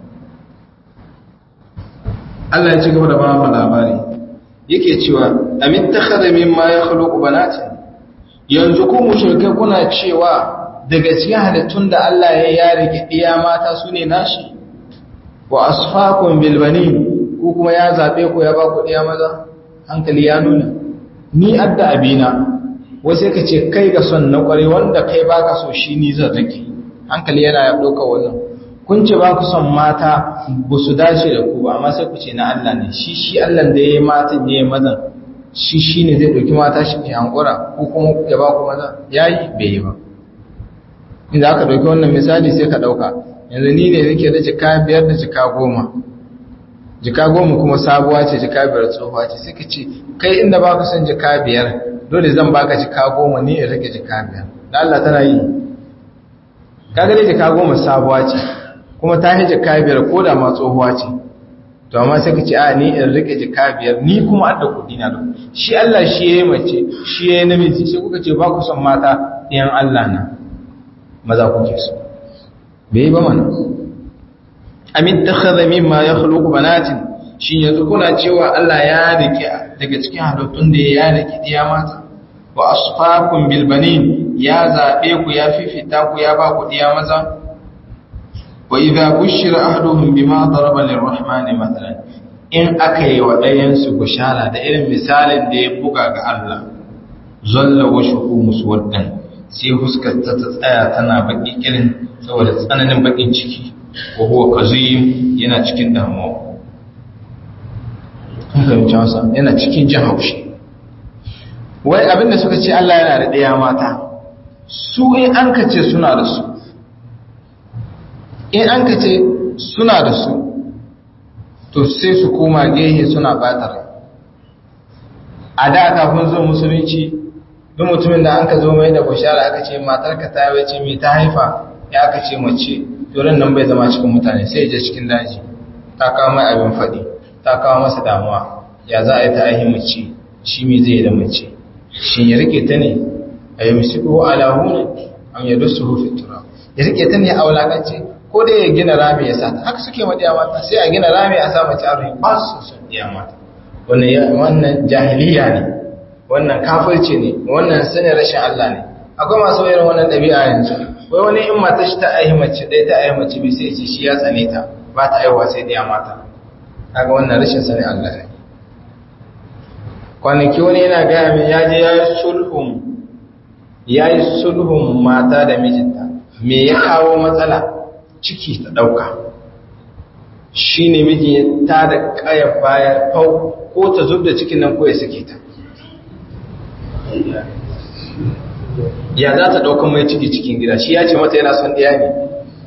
Allah ya ci gaba da ba mu labari yake cewa amit takhadha mimma yakhluqu banatin yanzu ku mushrikai kuna cewa daga cikin halittun da Allah ya yare iya mata su ne nashi wa asfaqum bil banin ku kuma ya zabe ku ya ba ku iya maza hankali ya nuna ni adda abina wasu ka ce kai ga son na kware wanda kai baka so shi ni zan rike hankali yana ya ɗauka wannan kun ce ba ku son mata ba su dace da ku ba amma sai ku ce na Allah ne shi shi Allah da ya yi matan ya yi mazan shi shi ne zai ɗauki mata shi ne hankura ko kuma ya ba ku maza ya yi bai yi ba inda aka ɗauki wannan misali sai ka ɗauka yanzu ni ne nake da jika biyar da jika goma jika goma kuma sabuwa ce jika biyar tsohuwa ce sai ka ce kai inda ba ka son jika biyar dole zan baka jika goma ni in rage jika biyar da Allah tana yi kaga dai jika goma sabuwa ce kuma ta yi jika biyar ko da ma tsohuwa ce to amma sai ka ce a ni in rage jika biyar ni kuma adda kudi na da shi Allah shi yayi mace shi yayi namiji sai kuka ce ba ku son mata ɗiyan Allah na maza kuke so bai ba mana amin takhadha mimma yakhluqu banatin shi yanzu kuna cewa Allah ya rike daga cikin halittun da ya rike diya mata wa asfakum bil banin ya zabe ku ya fifita ku ya ba ku diya maza wa idha bushira ahaduhum bima daraba lirrahmani mathalan in aka yi wa ɗayan su bushara da irin misalin da ya buga ga Allah zalla wa shuhu muswaddan sai huskar ta tsaya tana baki kirin saboda tsananin bakin ciki wa huwa kazim yana cikin damuwa fahimci wasa yana cikin jin haushi wai abinda suka ce Allah yana da ɗaya mata su in an ka ce suna da su in an ka ce suna da su to sai su koma gehe suna batar a da kafin zo musulunci duk mutumin da an ka zo mai da bushara aka ce matarka ta wace mai ta haifa ya aka ce mace to nan bai zama cikin mutane sai ya je cikin daji ta kawo mai abin faɗi ta kawo masa damuwa ya za a yi ta aihi mace shi me zai yi da mace shi ya rike ta ne a yi musiku ala hunan am ya dusu hufi tura ya rike ta ne a wulakance ko dai ya gina rami ya sa ta haka suke madiya mata sai a gina rami a sa mace a ruhi ba su son diya mata wannan jahiliya ne wannan kafirci ne wannan sanin rashin Allah ne akwai masu irin wannan ɗabi'a yanzu wai wani in mata shi ta aihi mace ɗaya ta aihi mace bai sai ce shi ya tsane ta ba ta aiwa sai diya mata kaga wannan rashin sanin Allah ne kwanaki wani yana gaya min ya je ya yi sulhun ya yi sulhun mata da mijinta me ya kawo matsala ciki ta ɗauka shi ne miji ta da ƙayar baya fau ko ta zub da cikin nan ko ya sake ta ya za ta ɗaukan mai ciki cikin gida shi ya ce mata yana son ɗaya ne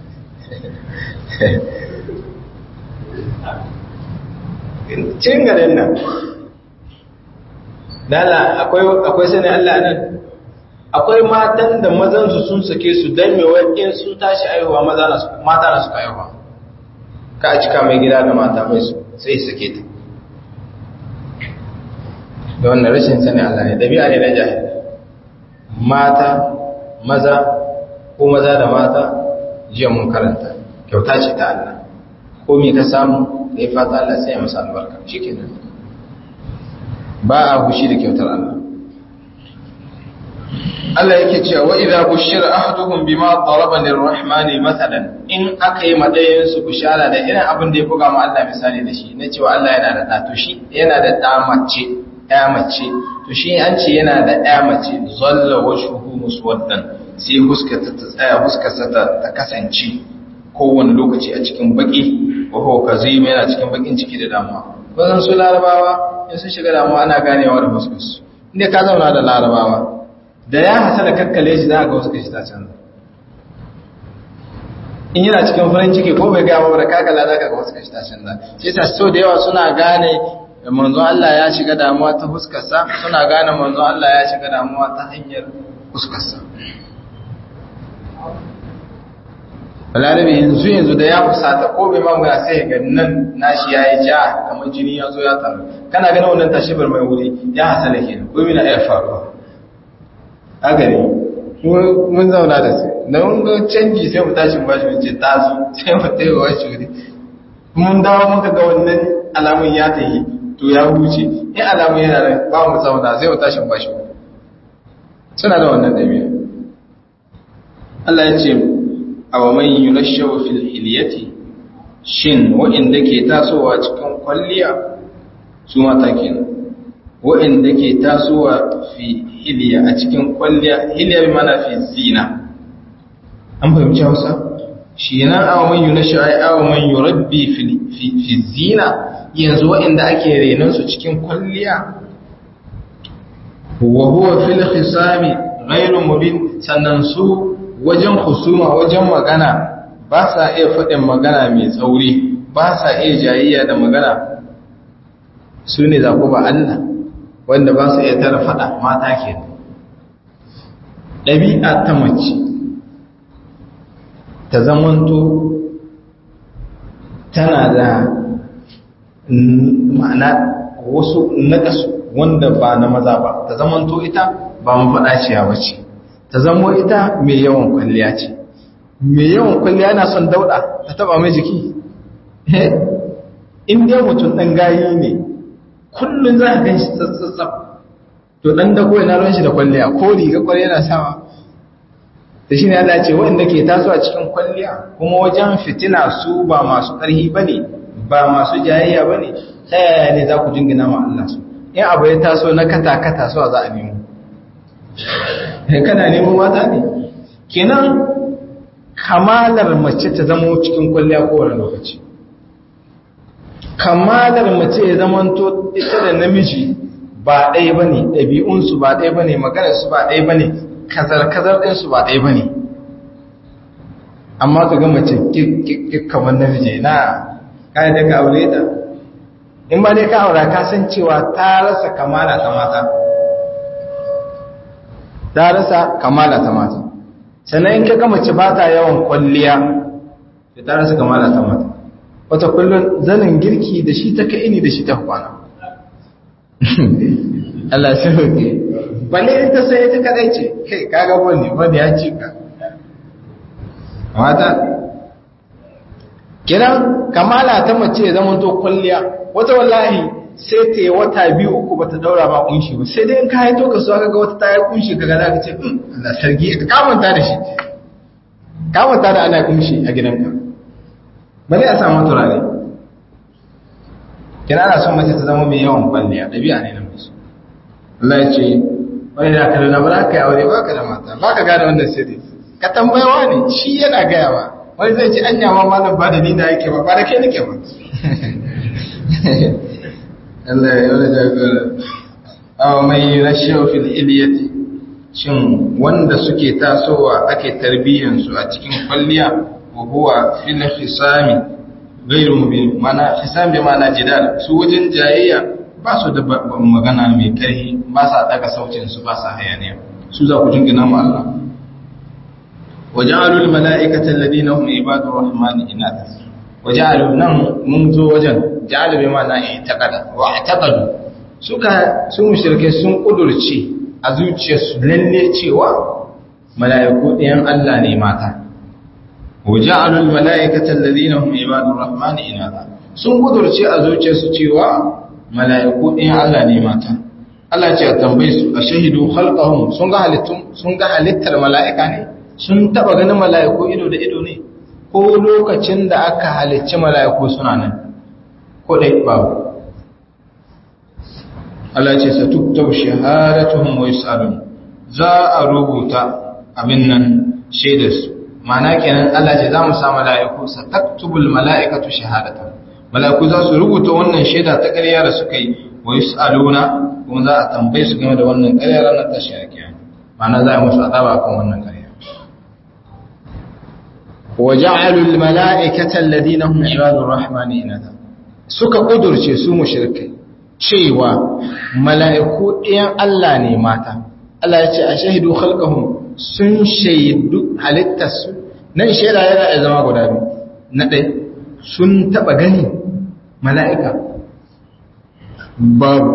cin garin nan dala akwai sani Allah nan akwai matan da mazansu sun sake su don mai in sun tashi aihuwa mata na suka aihuwa ka cika mai gida da mata mai su sai sake ta da wannan rashin sani Allah ne ɗabi'a ne na jahil mata maza ko maza da mata jiya mun karanta kyauta ce ta Allah ko me ka samu da ya fata Allah sai ya masa albarka shikenan ba a hushi da kyautar Allah Allah yake cewa wa idza bushira ahaduhum bima daraba lirrahmani mathalan in aka yi madayin su bushara da irin abin da ya buga ma Allah misali da shi na cewa Allah yana da da to shi yana da da mace ya mace to shi an ce yana da ya mace zalla wajhuhu muswaddan sai huskata ta tsaya huskarsa ta kasance kowane lokaci a cikin baki wa huwa kazim yana cikin bakin ciki da damuwa wannan su larabawa in sun shiga damuwa ana ganewa da fuskarsu inda ka zauna da larabawa da ya hasa da kakkale shi za a ga wasu kashi ta canza in yana cikin farin ciki ko bai gaya da kakala za ka ga wasu kashi ta canza sai ta so da yawa suna gane manzon Allah ya shiga damuwa ta fuskarsa suna gane manzon Allah ya shiga damuwa ta hanyar fuskarsa balarabe yanzu yanzu da ya fusata ko bai mamaya sai ga nan nashi ya yi ja kamar jini ya zo ya taru kana gani wannan tashibar mai wuri ya hasala ke ko mina ya faruwa a gari mun zauna da su da mun ga canji sai mu tashi bashi mun ce taso sai mu taiwa wa shuri mun dawo muka ga wannan alamun ya ta yi to ya huce in alamun yana da ba mu zauna sai mu tashi bashi suna da wannan ɗabi'a Allah ya ce awa man yunashawu fil hilyati shin wa'inda ke tasowa cikin kwalliya su mata kenan wa'inda ke tasowa fi hilya a cikin kwalliya hilya bi mana fi zina an fahimci Hausa shi nan awa man yunashawu ai awa man yurabbi fi fi zina yanzu wa'inda ake renon su cikin kwalliya wa huwa fil khisami ghairu mubin sannan su wajen husuma wajen magana ba sa iya faɗin magana mai tsauri ba sa iya jayayya da magana su ne zaɓo ba Allah wanda ba su iya tara faɗa mata ke ɗabi'a ta mace ta zamanto tana da ma'ana wasu naƙasu wanda ba na maza ba ta zamanto ita ba mafaɗaciya ba ce ta zamo ita mai yawan kwalliya ce mai yawan kwalliya na son dauɗa ta taba mai jiki in dai mutum ɗan gayi ne kullum za a gan shi tsatsatsap to ɗan dago yana ruwan shi da kwalliya ko riga kwalliya na sawa da shi ne Allah ce waɗanda ke taso a cikin kwalliya kuma wajen fitina su ba masu ƙarhi ba ne ba masu jayayya ba ne ta yaya ne za ku jingina ma Allah su in abu ya taso na kata-kata suwa za a nemo kana neman mata ne kenan kamalar mace ta zama cikin kwalliya kowane lokaci kamalar mace ya zama to ita da namiji ba ɗaya ba ne ɗabi'unsu ba ɗaya ba ne maganarsu ba ɗaya ba ne kazar-kazar ɗinsu ba ɗaya ba ne amma ka ga mace kamar namiji na kayan da ka aure ta in ba dai ka aura ka san cewa ta rasa kamala ta mata ta rasa kamala ta mata sannan in ka ga mace ba ta yawan kwalliya sai ta rasa kamala ta mata wata kullun zanin girki da shi ta ini da shi ta kwana Allah sai hoke balle in ta sai ta kadai ce kai kaga wani wani ya ci ka mata kiran kamala ta mace ya zama to kulliya wata wallahi sai ta yi wata biyu uku bata daura ba kunshi ba sai dai in ka haito ka so kaga wata ta yi kunshi kaga za ka ce Allah sarki ka kamanta da shi kamanta da ana kunshi a gidanka bale a samu turare kina ana son mace ta zama mai yawan kwalliya ɗabi'a ne na musu Allah ya ce wani da kada na ba ka yi aure ba ka da mata ba ka gane wannan sirri ka tambayawa ne shi yana gaya ba wani zai ce anya ma malam ba da ni da yake ba ba da kai nake ba Allah ya yi jagora aw mai rashiyo fil iliyati shin wanda suke tasowa ake tarbiyyan su a cikin kwalliya wa huwa fil hisami ghairu mubin mana hisam bi mana jidal su wajen jayayya ba su da magana mai karfi ba sa daga sautin su ba sa hayaniya su za ku jingina mu Allah waja'alul mala'ikata alladhina hum ibadur rahmani inatha waja'alu nan mun zo wajen ja'alu bi ma'ana i'taqada wa i'taqadu suka su mushrike sun kudurci a zuciyarsu lalle cewa mala'iku ɗayan Allah ne mata waja'alul mala'ikata alladhina hum ibadur rahmani inatha sun kudurci a zuciyarsu cewa mala'iku ɗayan Allah ne mata Allah ce a tambaye su a shahidu khalqahum sun ga halittun sun ga halittar mala'ika ne sun taba ganin mala'iku ido da ido ne ko lokacin da aka halicci mala'iku suna nan ko dai babu Allah ce sa tuktabu shahadatuhum wa yusalun za a rubuta abin nan shaidar su ma'ana kenan Allah ce za mu sa mala'iku sa taktubul mala'ikatu shahadatuhum mala'iku za su rubuta wannan shaida ta ƙarya da suka yi wa yusaluna kuma za a tambaye su game da wannan ƙarya ranar tashi a kiyama ma'ana za a musu azaba kan wannan ƙarya وجعلوا الملائكة الذين هم عباد الرحمن إناثا suka kudurce su mushrikai cewa mala'iku ɗayan Allah ne mata Allah ya ce a shahidu khalqahum sun shaidu halittarsu nan shaida yana da zama guda biyu na ɗai sun taɓa gani mala'ika babu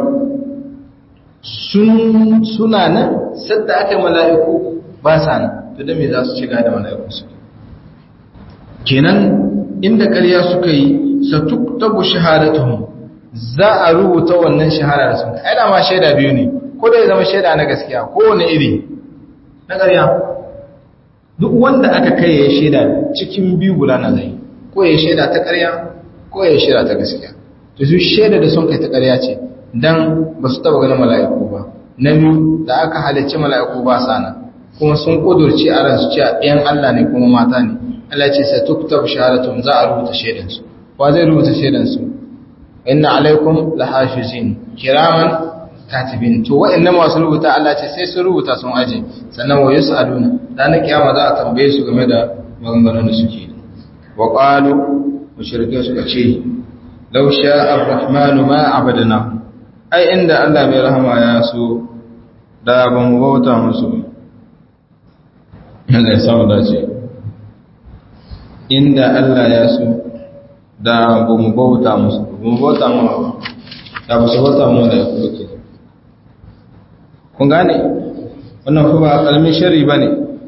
sun suna nan sadda aka mala'iku ba sa nan to da me za su shiga da mala'iku su kenan inda ƙarya suka yi satuktabu shahadatuhum za a rubuta wannan shahada da sun ai da ma shaida biyu ne ko da ya zama shaida na gaskiya ko wani iri na ƙarya duk wanda aka kai ya shaida cikin biyu guda na zai ko ya shaida ta ƙarya ko ya shaida ta gaskiya to su shaida da sun kai ta ƙarya ce dan ba su taba ganin mala'iku ba na biyu da aka halicci mala'iku ba sana kuma sun kudurci a ransu cewa ɗayan Allah ne kuma mata ne Allah ce sa tuktab shahadatun za a rubuta shaidansu wa zai rubuta shaidansu inna alaikum lahafizin kiraman katibin to wa'annan masu rubuta Allah ce sai su rubuta sun aje sannan wa yus'aluna ranar kiyama za a tambaye su game da maganganun da suke wa qalu mushrike suka ce law sha'a ar-rahmanu ma abadna ai inda Allah mai rahama ya so da ban bauta musu Allah ya samu dace inda Allah ya so da ba mu bauta musu ba mu bauta mu ba da ba su bauta mu da ya kuke kun gane wannan kuma ba kalmin shari ba ne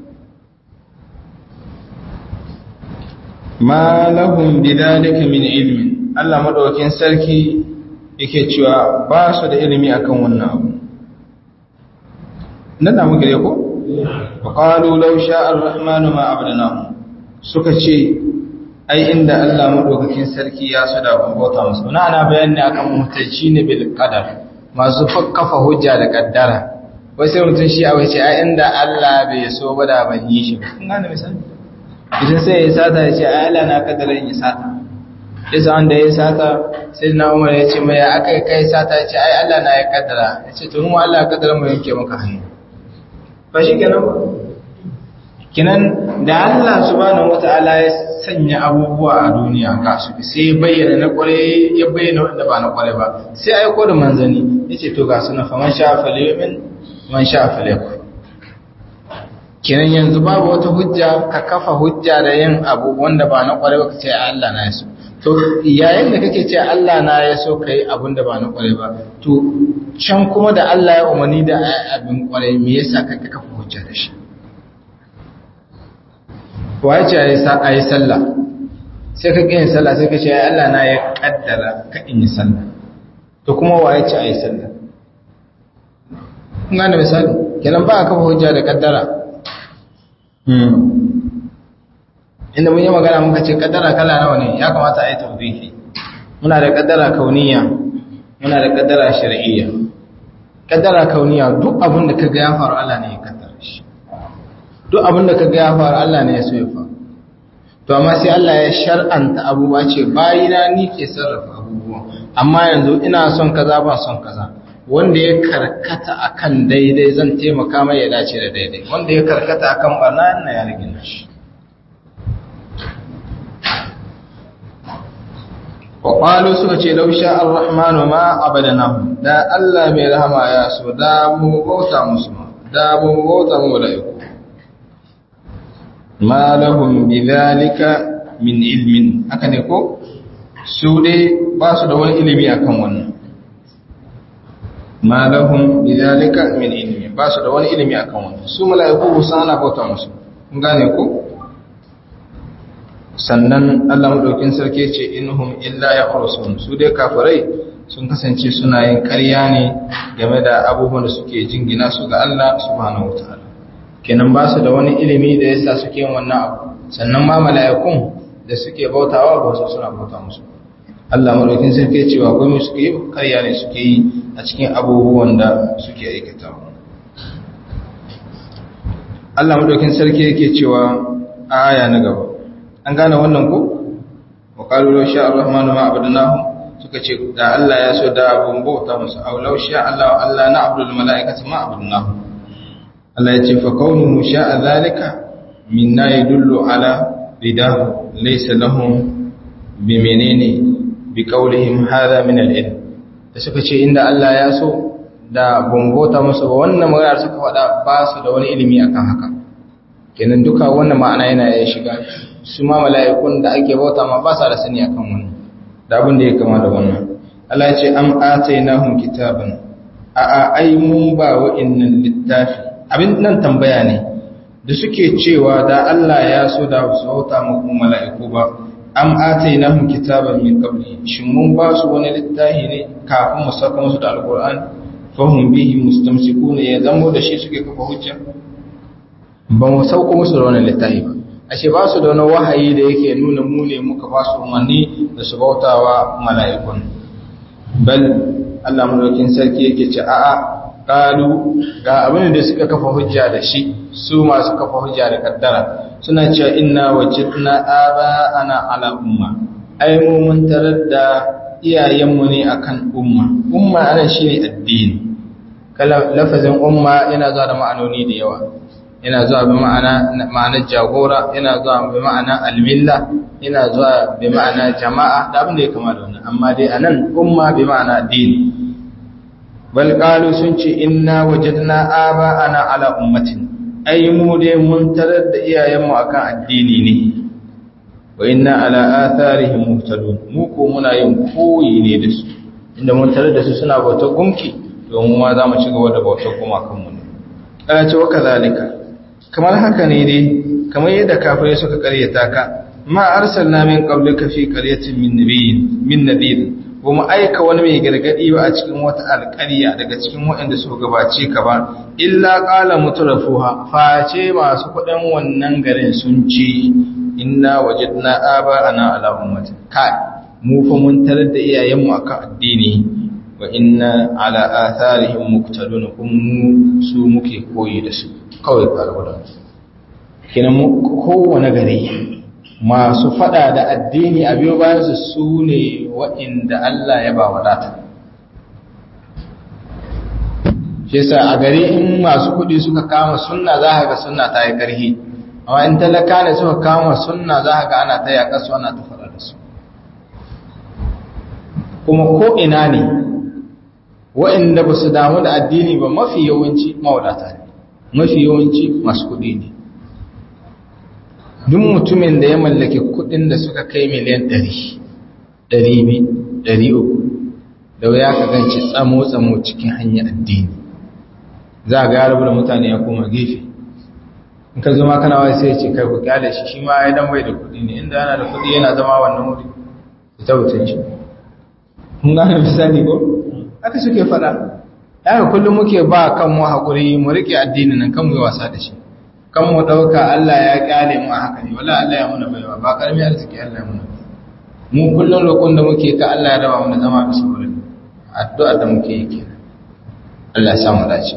ma lahum bidalika min ilmin Allah madaukakin sarki yake cewa ba su da ilimi akan wannan abu nan da muke ko wa qalu law sha'a ar-rahmanu ma abadnahu suka ce ai inda Allah madaukakin sarki ya su da bauta musu na ana bayani akan mutaci ne bil qadar masu kafa hujja da kaddara wai sai mutun shi a wai ce ai inda Allah bai so ba da ban yi shi ba kun gane misali idan sai ya sata ya ce ai Allah na kaddara ya sata isa wanda ya sata sai na Umar ya ce mai aka kai sata ya ce ai Allah na ya kaddara ya ce to mu Allah ya kaddara mu yanke maka hannu ba shi kenan ba kinan da Allah subhanahu wata'ala ya sanya abubuwa a duniya ga su sai bayyana na kware ya bayyana wanda ba na kware ba sai aiko da manzani yace to ga suna faman sha falyumin man sha falyaku kinan yanzu babu wata hujja ka kafa hujja da yin abu wanda ba na kware ba kace Allah na yaso to yayin da kake ce Allah na ya so kai abin da ba na kwarai ba to can kuma da Allah ya umarni da abin kwarai me yasa ka kafa hujja da shi waye ce a yi sallah sai ka yin sallah sai ka ce ya Allah na ya kaddara ka in yi sallah to kuma waye ce a yi sallah kun gane misali kenan ba a kafa hujja da kaddara inda mun yi magana muka ce kaddara kala nawa ne ya kamata a yi tawbihi muna da kaddara kauniya muna da kaddara shar'iyya kaddara kauniya duk abin da kaga ya faru Allah ne ya kaddara shi duk abin da kaga ya faru Allah ne ya so ya faru to amma sai Allah ya shar'anta abubuwa ce bayina ni ke sarrafa abubuwa amma yanzu ina son kaza ba son kaza wanda ya karkata akan daidai zan taimaka mai ya dace da daidai wanda ya karkata akan barna ina ya rage shi wa suka ce lausha ar-rahmanu ma abadanahu da Allah mai rahama ya so da mu bauta musu ma da mu bauta mu da iko ma lahum bidhalika min ilmin haka ne ko su dai ba su da wani ilimi akan wannan ma lahum bidhalika min ilmi ba su da wani ilimi akan wannan su mala'iku ba ana bauta musu kun gane ko sannan Allah madaukin sarki ce inhum illa yakhrusun su dai kafirai sun kasance suna yin ƙarya ne game da abubuwan da suke jingina su ga Allah subhanahu wataala kenan ba su da wani ilimi da yasa suke yin wannan abu sannan ma mala'ikun da suke bautawa ba su suna bauta musu Allah madaukin sarki ce ba komai suke yi ƙarya ne suke yi a cikin abubuwan da suke aikatawa Allah madaukin sarki yake cewa a aya na gaba an gane wannan ko wa qalu law sha ar-rahmanu ma abadnahu suka ce da Allah ya so da abun bauta musu aw law sha Allah Allah na abdul malaikati ma abadnahu Allah ya ce fa kaunuhu sha'a zalika minna yadullu ala ridahu laysa lahum bi menene bi qawlihim hadha min al-ilm da suka ce inda Allah ya so da bambota musu ba wannan magana suka faɗa ba su da wani ilimi akan haka kenan duka wannan ma'ana yana ya shiga su ma mala'ikun da ake bauta ma ba sa da sani akan wannan da abin da ya kama da wannan Allah ya ce am atainahum kitaban a a ai mun ba wa'annan littafi abin nan tambaya ne da suke cewa da Allah ya so da su bauta mu mala'iku ba am atainahum kitaban min qabli shin mun ba su wani littafi ne kafin mu saka musu da alqur'ani fahum bihi mustamsikuna ya zamo da shi suke kafa hujja ba mu sauko musu da wani littafi ba ashe ba su da wani wahayi da yake nuna mu ne muka ba su umarni da su bautawa mala'ikun bal Allah mulkin sarki yake ce a'a qalu ga abin da suka kafa hujja da shi su masu kafa hujja da kaddara suna cewa inna wajidna aba ana ala umma ai mu mun tarar da iyayenmu ne akan umma umma ana shine addini kala lafazin umma yana zuwa da ma'anoni da yawa yana zuwa bi ma'ana ma'anar jagora yana zuwa bi ma'ana almilla yana zuwa bi ma'ana jama'a da abin da ya kama da wannan amma dai anan umma bi ma'ana addini bal qalu sun ce inna wajadna aba ana ala ummatin ai mu dai mun tarar da iyayenmu akan addini ne wa inna ala atharihim muhtadun mu ko muna yin koyi ne da su inda mun tarar da su suna bautar gumki to mu ma za mu ci gaba da bautar gumakan mu ne ana ce wa kazalika kamar haka ne dai kamar yadda kafirai suka karyata ka ma arsalna min qablika fi qaryatin min nabiyyin min nadir ba mu aika wani mai gargadi ba a cikin wata alƙarya daga cikin waɗanda suka gabace ka ba illa qala mutrafuha face masu kuɗin wannan garin sun ce inna wajadna aba ana ala ummati kai mu fa mun tarar da iyayenmu akan addini wa inna ala atharihim muqtadun kum su muke koyi da su kawai karbuda kina mu kowane gari masu fada da addini a biyo bayan su su ne waɗanda Allah ya ba wadata shi yasa a gari in masu kuɗi suka kama sunna za ka ga sunna ta yi ƙarfi amma in talaka ne suka kama sunna za ka ga ana ta yaƙa su ana ta faɗa da su kuma ko ina ne waɗanda ba su damu da addini ba mafi yawanci mawadata ne mafi yawanci masu kuɗi ne duk mutumin da ya mallaki kuɗin da suka kai miliyan ɗari 200 300 da wuya ka ganci tsamo-tsamo cikin hanyar addini za ga ya rabu da mutane ya koma gefe in ka zama kana wai sai ce kai ku kyale shi shi ma ya dan bai da kuɗi ne inda yana da kuɗi yana zama wannan wuri ita wucin shi kun gane misali ko haka suke faɗa haka kullum muke ba kan mu haƙuri mu rike addini nan kan mu yi wasa da shi kan mu ɗauka Allah ya kyale mu a haka ne wala Allah ya muna baiwa ba ƙarami arziki Allah ya muna mu kullum roƙon da muke ka Allah ya raba mu da zama da saurin addu'a da muke yi kenan Allah ya samu dace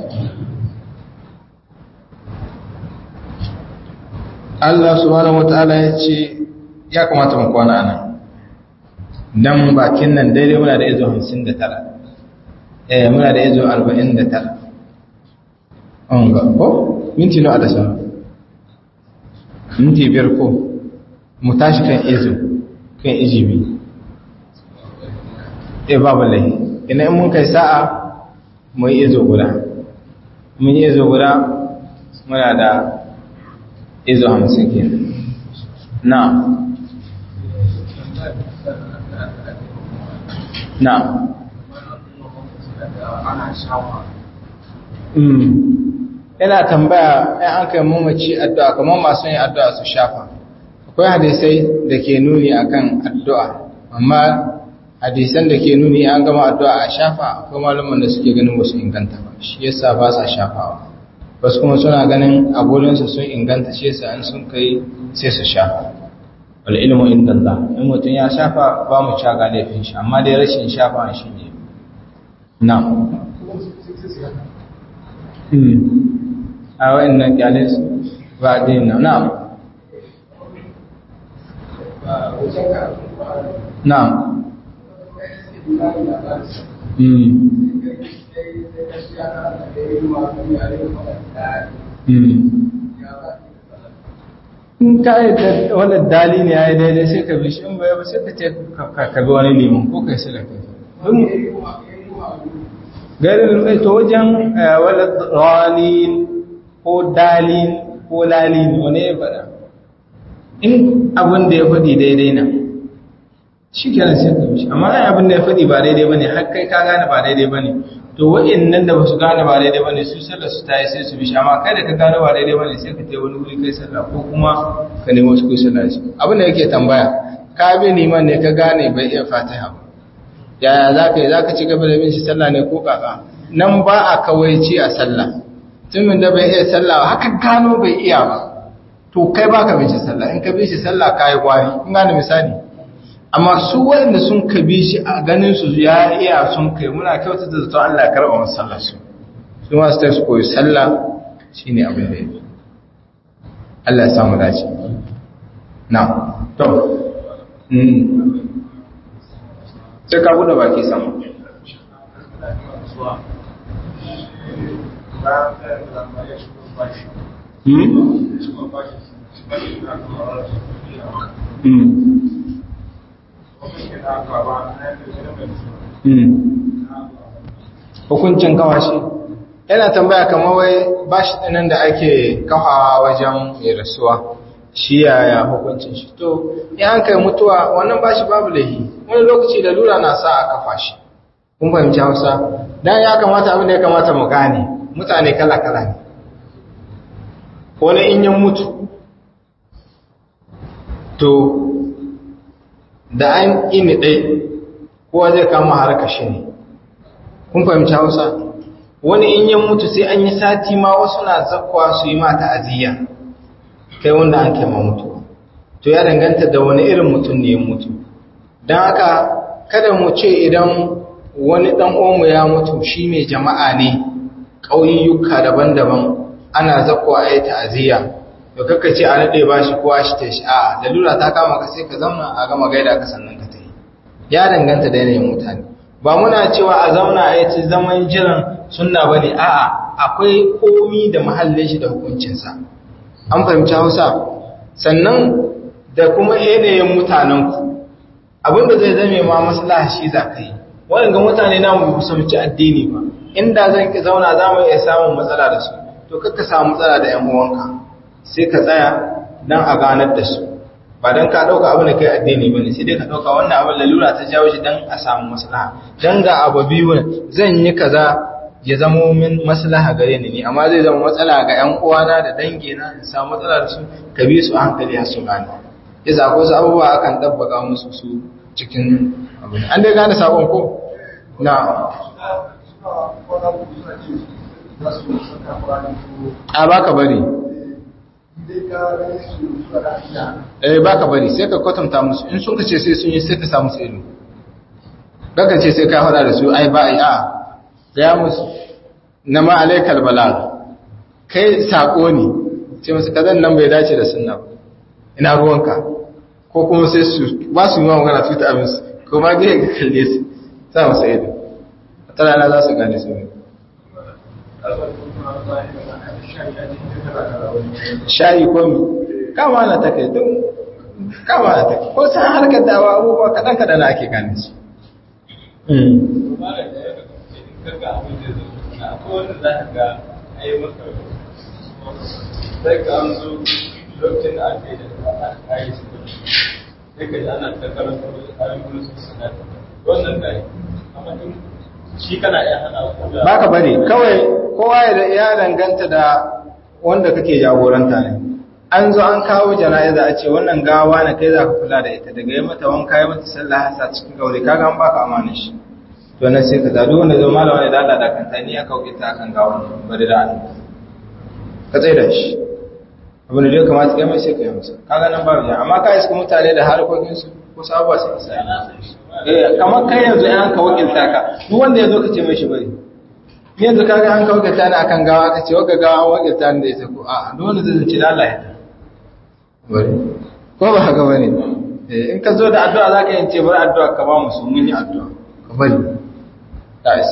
Allah subhanahu wataala ya ce ya kamata mu kwana nan dan bakin nan daidai muna da izo 59 eh muna da izo 49 an ga ko minti nawa da sa minti biyar ko mu tashi kan izo kan ijibi eh babu lahi ina in mun kai sa'a mu yi izo guda mun yi izo guda muna da izo hamsin ke na na ina tambaya ɗan an kai mamaci addu'a kamar masu yin addu'a su shafa akwai hadisai da ke nuni akan addu'a amma hadisan da ke nuni an gama addu'a a shafa akwai malaman da suke ganin wasu inganta ba shi yasa ba sa shafawa wasu kuma suna ganin abulinsu sun inganta shi yasa in sun kai sai su shafa wal ilmu inda Allah in mutum ya shafa ba mu caga laifin shi amma dai rashin shafa shi ne na a wa'annan kyale su ba dai na na na in ka yi da wani dali ne ya yi daidai sai ka bi shi in bai ba sai ka ce ka bi wani liman ko kai sai da kai garin mai to wajen wani dalin ko dalin ko lalin wani ya faɗa in abin da ya faɗi daidai na shi kenan sai ka bi shi amma abin da ya faɗi ba daidai ba ne har kai ka gane ba daidai ba ne to wa'annan da basu gane ba daidai bane su sallar su tayi sai su bi amma kai da ka gane ba daidai bane sai ka tayi wani wuri kai sallah ko kuma ka nemo su kai sallah shi abin da yake tambaya ka bi liman ne ka gane bai iya fatiha ba yaya zaka yi zaka ci gaba da bin shi sallah ne ko kaka nan ba a kawaici a sallah tumin da bai iya sallah haka gano bai iya ba to kai baka bin shi sallah in ka bi shi sallah kai gwari kun gane misali amma su waɗanda sun kabi shi a ganin su ya iya sun kai muna kyauta da zato Allah ya karɓa masu sallah su su ma su ta su koyi sallah shi ne abin da ya fi Allah ya samu dace na to sai ka buɗe baki sama Hmm? hukuncin kawashi yana tambaya kamar wai bashi ɗinan da ake kawawa wajen mai rasuwa shi yaya hukuncin shi to ya an kai mutuwa wannan bashi babu laihi wani lokaci da lura na sa a kafa shi kun fahimci hausa don ya kamata abin da ya kamata mu gane mutane kala-kala ne wani in yin mutu to da an ini ɗai kowa zai kama harka shi ne kun fahimci hausa wani in yin mutu sai an yi sati ma wasu na zakwa su yi mata aziya kai wanda an kema mutu to ya danganta da wani irin mutum ne ya mutu don haka kada mu ce idan wani ɗan omu ya mutu shi mai jama'a ne ƙauyuka daban-daban ana zakwa a yi ta'aziyya to kaka ce a naɗe ba shi kowa shi ta shi a lalura ta kama ka sai ka zauna a gama gaida ka sannan ka ta yi ya danganta da yanayin mutane ba muna cewa a zauna a yi zaman jiran sunna ba ne a'a akwai komi da mahallin shi da hukuncinsa an fahimci hausa sannan da kuma yanayin mutanenku abinda zai zame ma maslaha shi za ka yi waɗanda mutane na mu kusamci addini ba inda zan ki zauna za mu iya samun matsala da su to kakka samu matsala da ‘yan uwanka sai ka tsaya don a ganar da su ba don ka ɗauka abin da kai addini ba ne sai dai ka ɗauka wannan abin lalura ta jawo shi don a samu maslaha don ga abu biyu ne zan yi kaza ya zamo min maslaha gare ni ne amma zai zama matsala ga ƴan uwana da dangina in samu matsala da su ka bi su a hankali har su gane yasa akwai wasu abubuwa akan dabbaka musu su cikin abin an dai gane sabon ko na a baka bari eh baka bari sai ka kwatanta musu in sun kace sai sun yi sai ka samu su ido daga ce sai ka hada da su ai ba ai a gaya musu na ma alaikal balag kai sako ne ce musu kazan nan bai dace da sunna ba ina ruwanka ko kuma sai su ba su yi ma magana su ta abin su ko ma ga ga kalle su sa musu ido ta rana za su gane su ne shayi ko mi kama na take duk kama na take ko san harkar dawa abubuwa kaɗan kaɗan ake gane su sai ka an zo lokacin da aka yi da aka yi su sai ka ji ana ta karanta ayin gudu su sana wannan da amma in shi kana iya hana ku da baka bari kawai kowa ya ya danganta da wanda kake jagoranta ne an zo an kawo jana'iza a ce wannan gawa na kai za ka kula da ita daga yi mata wanka yi mata sallah hasa cikin gauri kaga an baka amanin shi to nan sai ka zaɗi wanda zo malama ne da Allah da kanta ni aka wuce ta kan gawa bari da Allah ka tsaye da shi abin da ya kamata kai mai sai ka yi masa kaga nan babu ya amma ka iska mutane da harkokin su ko sabuwa sai ka sai eh kamar kai yanzu an ka wakilta ka duk wanda ya zo ka ce mai shi bari ni yanzu kaga an ka wakilta ni akan gawa ka ce waka gawa an wakilta ni da ita ko a'a duk wanda zai ce da Allah ya ta bari ko ba haka bane eh in ka zo da addu'a zaka yi ce bari addu'a ka ba mu su mun yi addu'a ka bari ta isa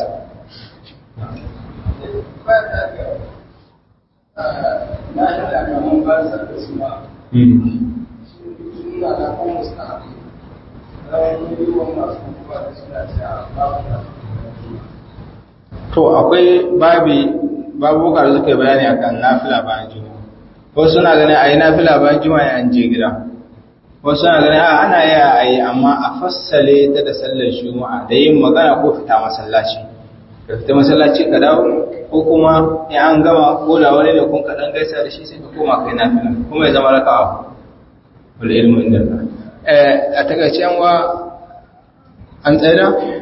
to akwai babi babuka da suka yi bayani akan nafila bayan juma'a wasu suna ganin a yi nafila bayan juma'a an je gida wasu suna ganin a ana yi a yi amma a fassale ta da sallar juma'a da yin magana ko fita masallaci ka fita masallaci ka dawo ko kuma in an gama ko da wani da kun kaɗan gaisa da shi sai ka koma kai nafila kuma ya zama raka'a wal ilmu inda a takaice yan wa an tsaya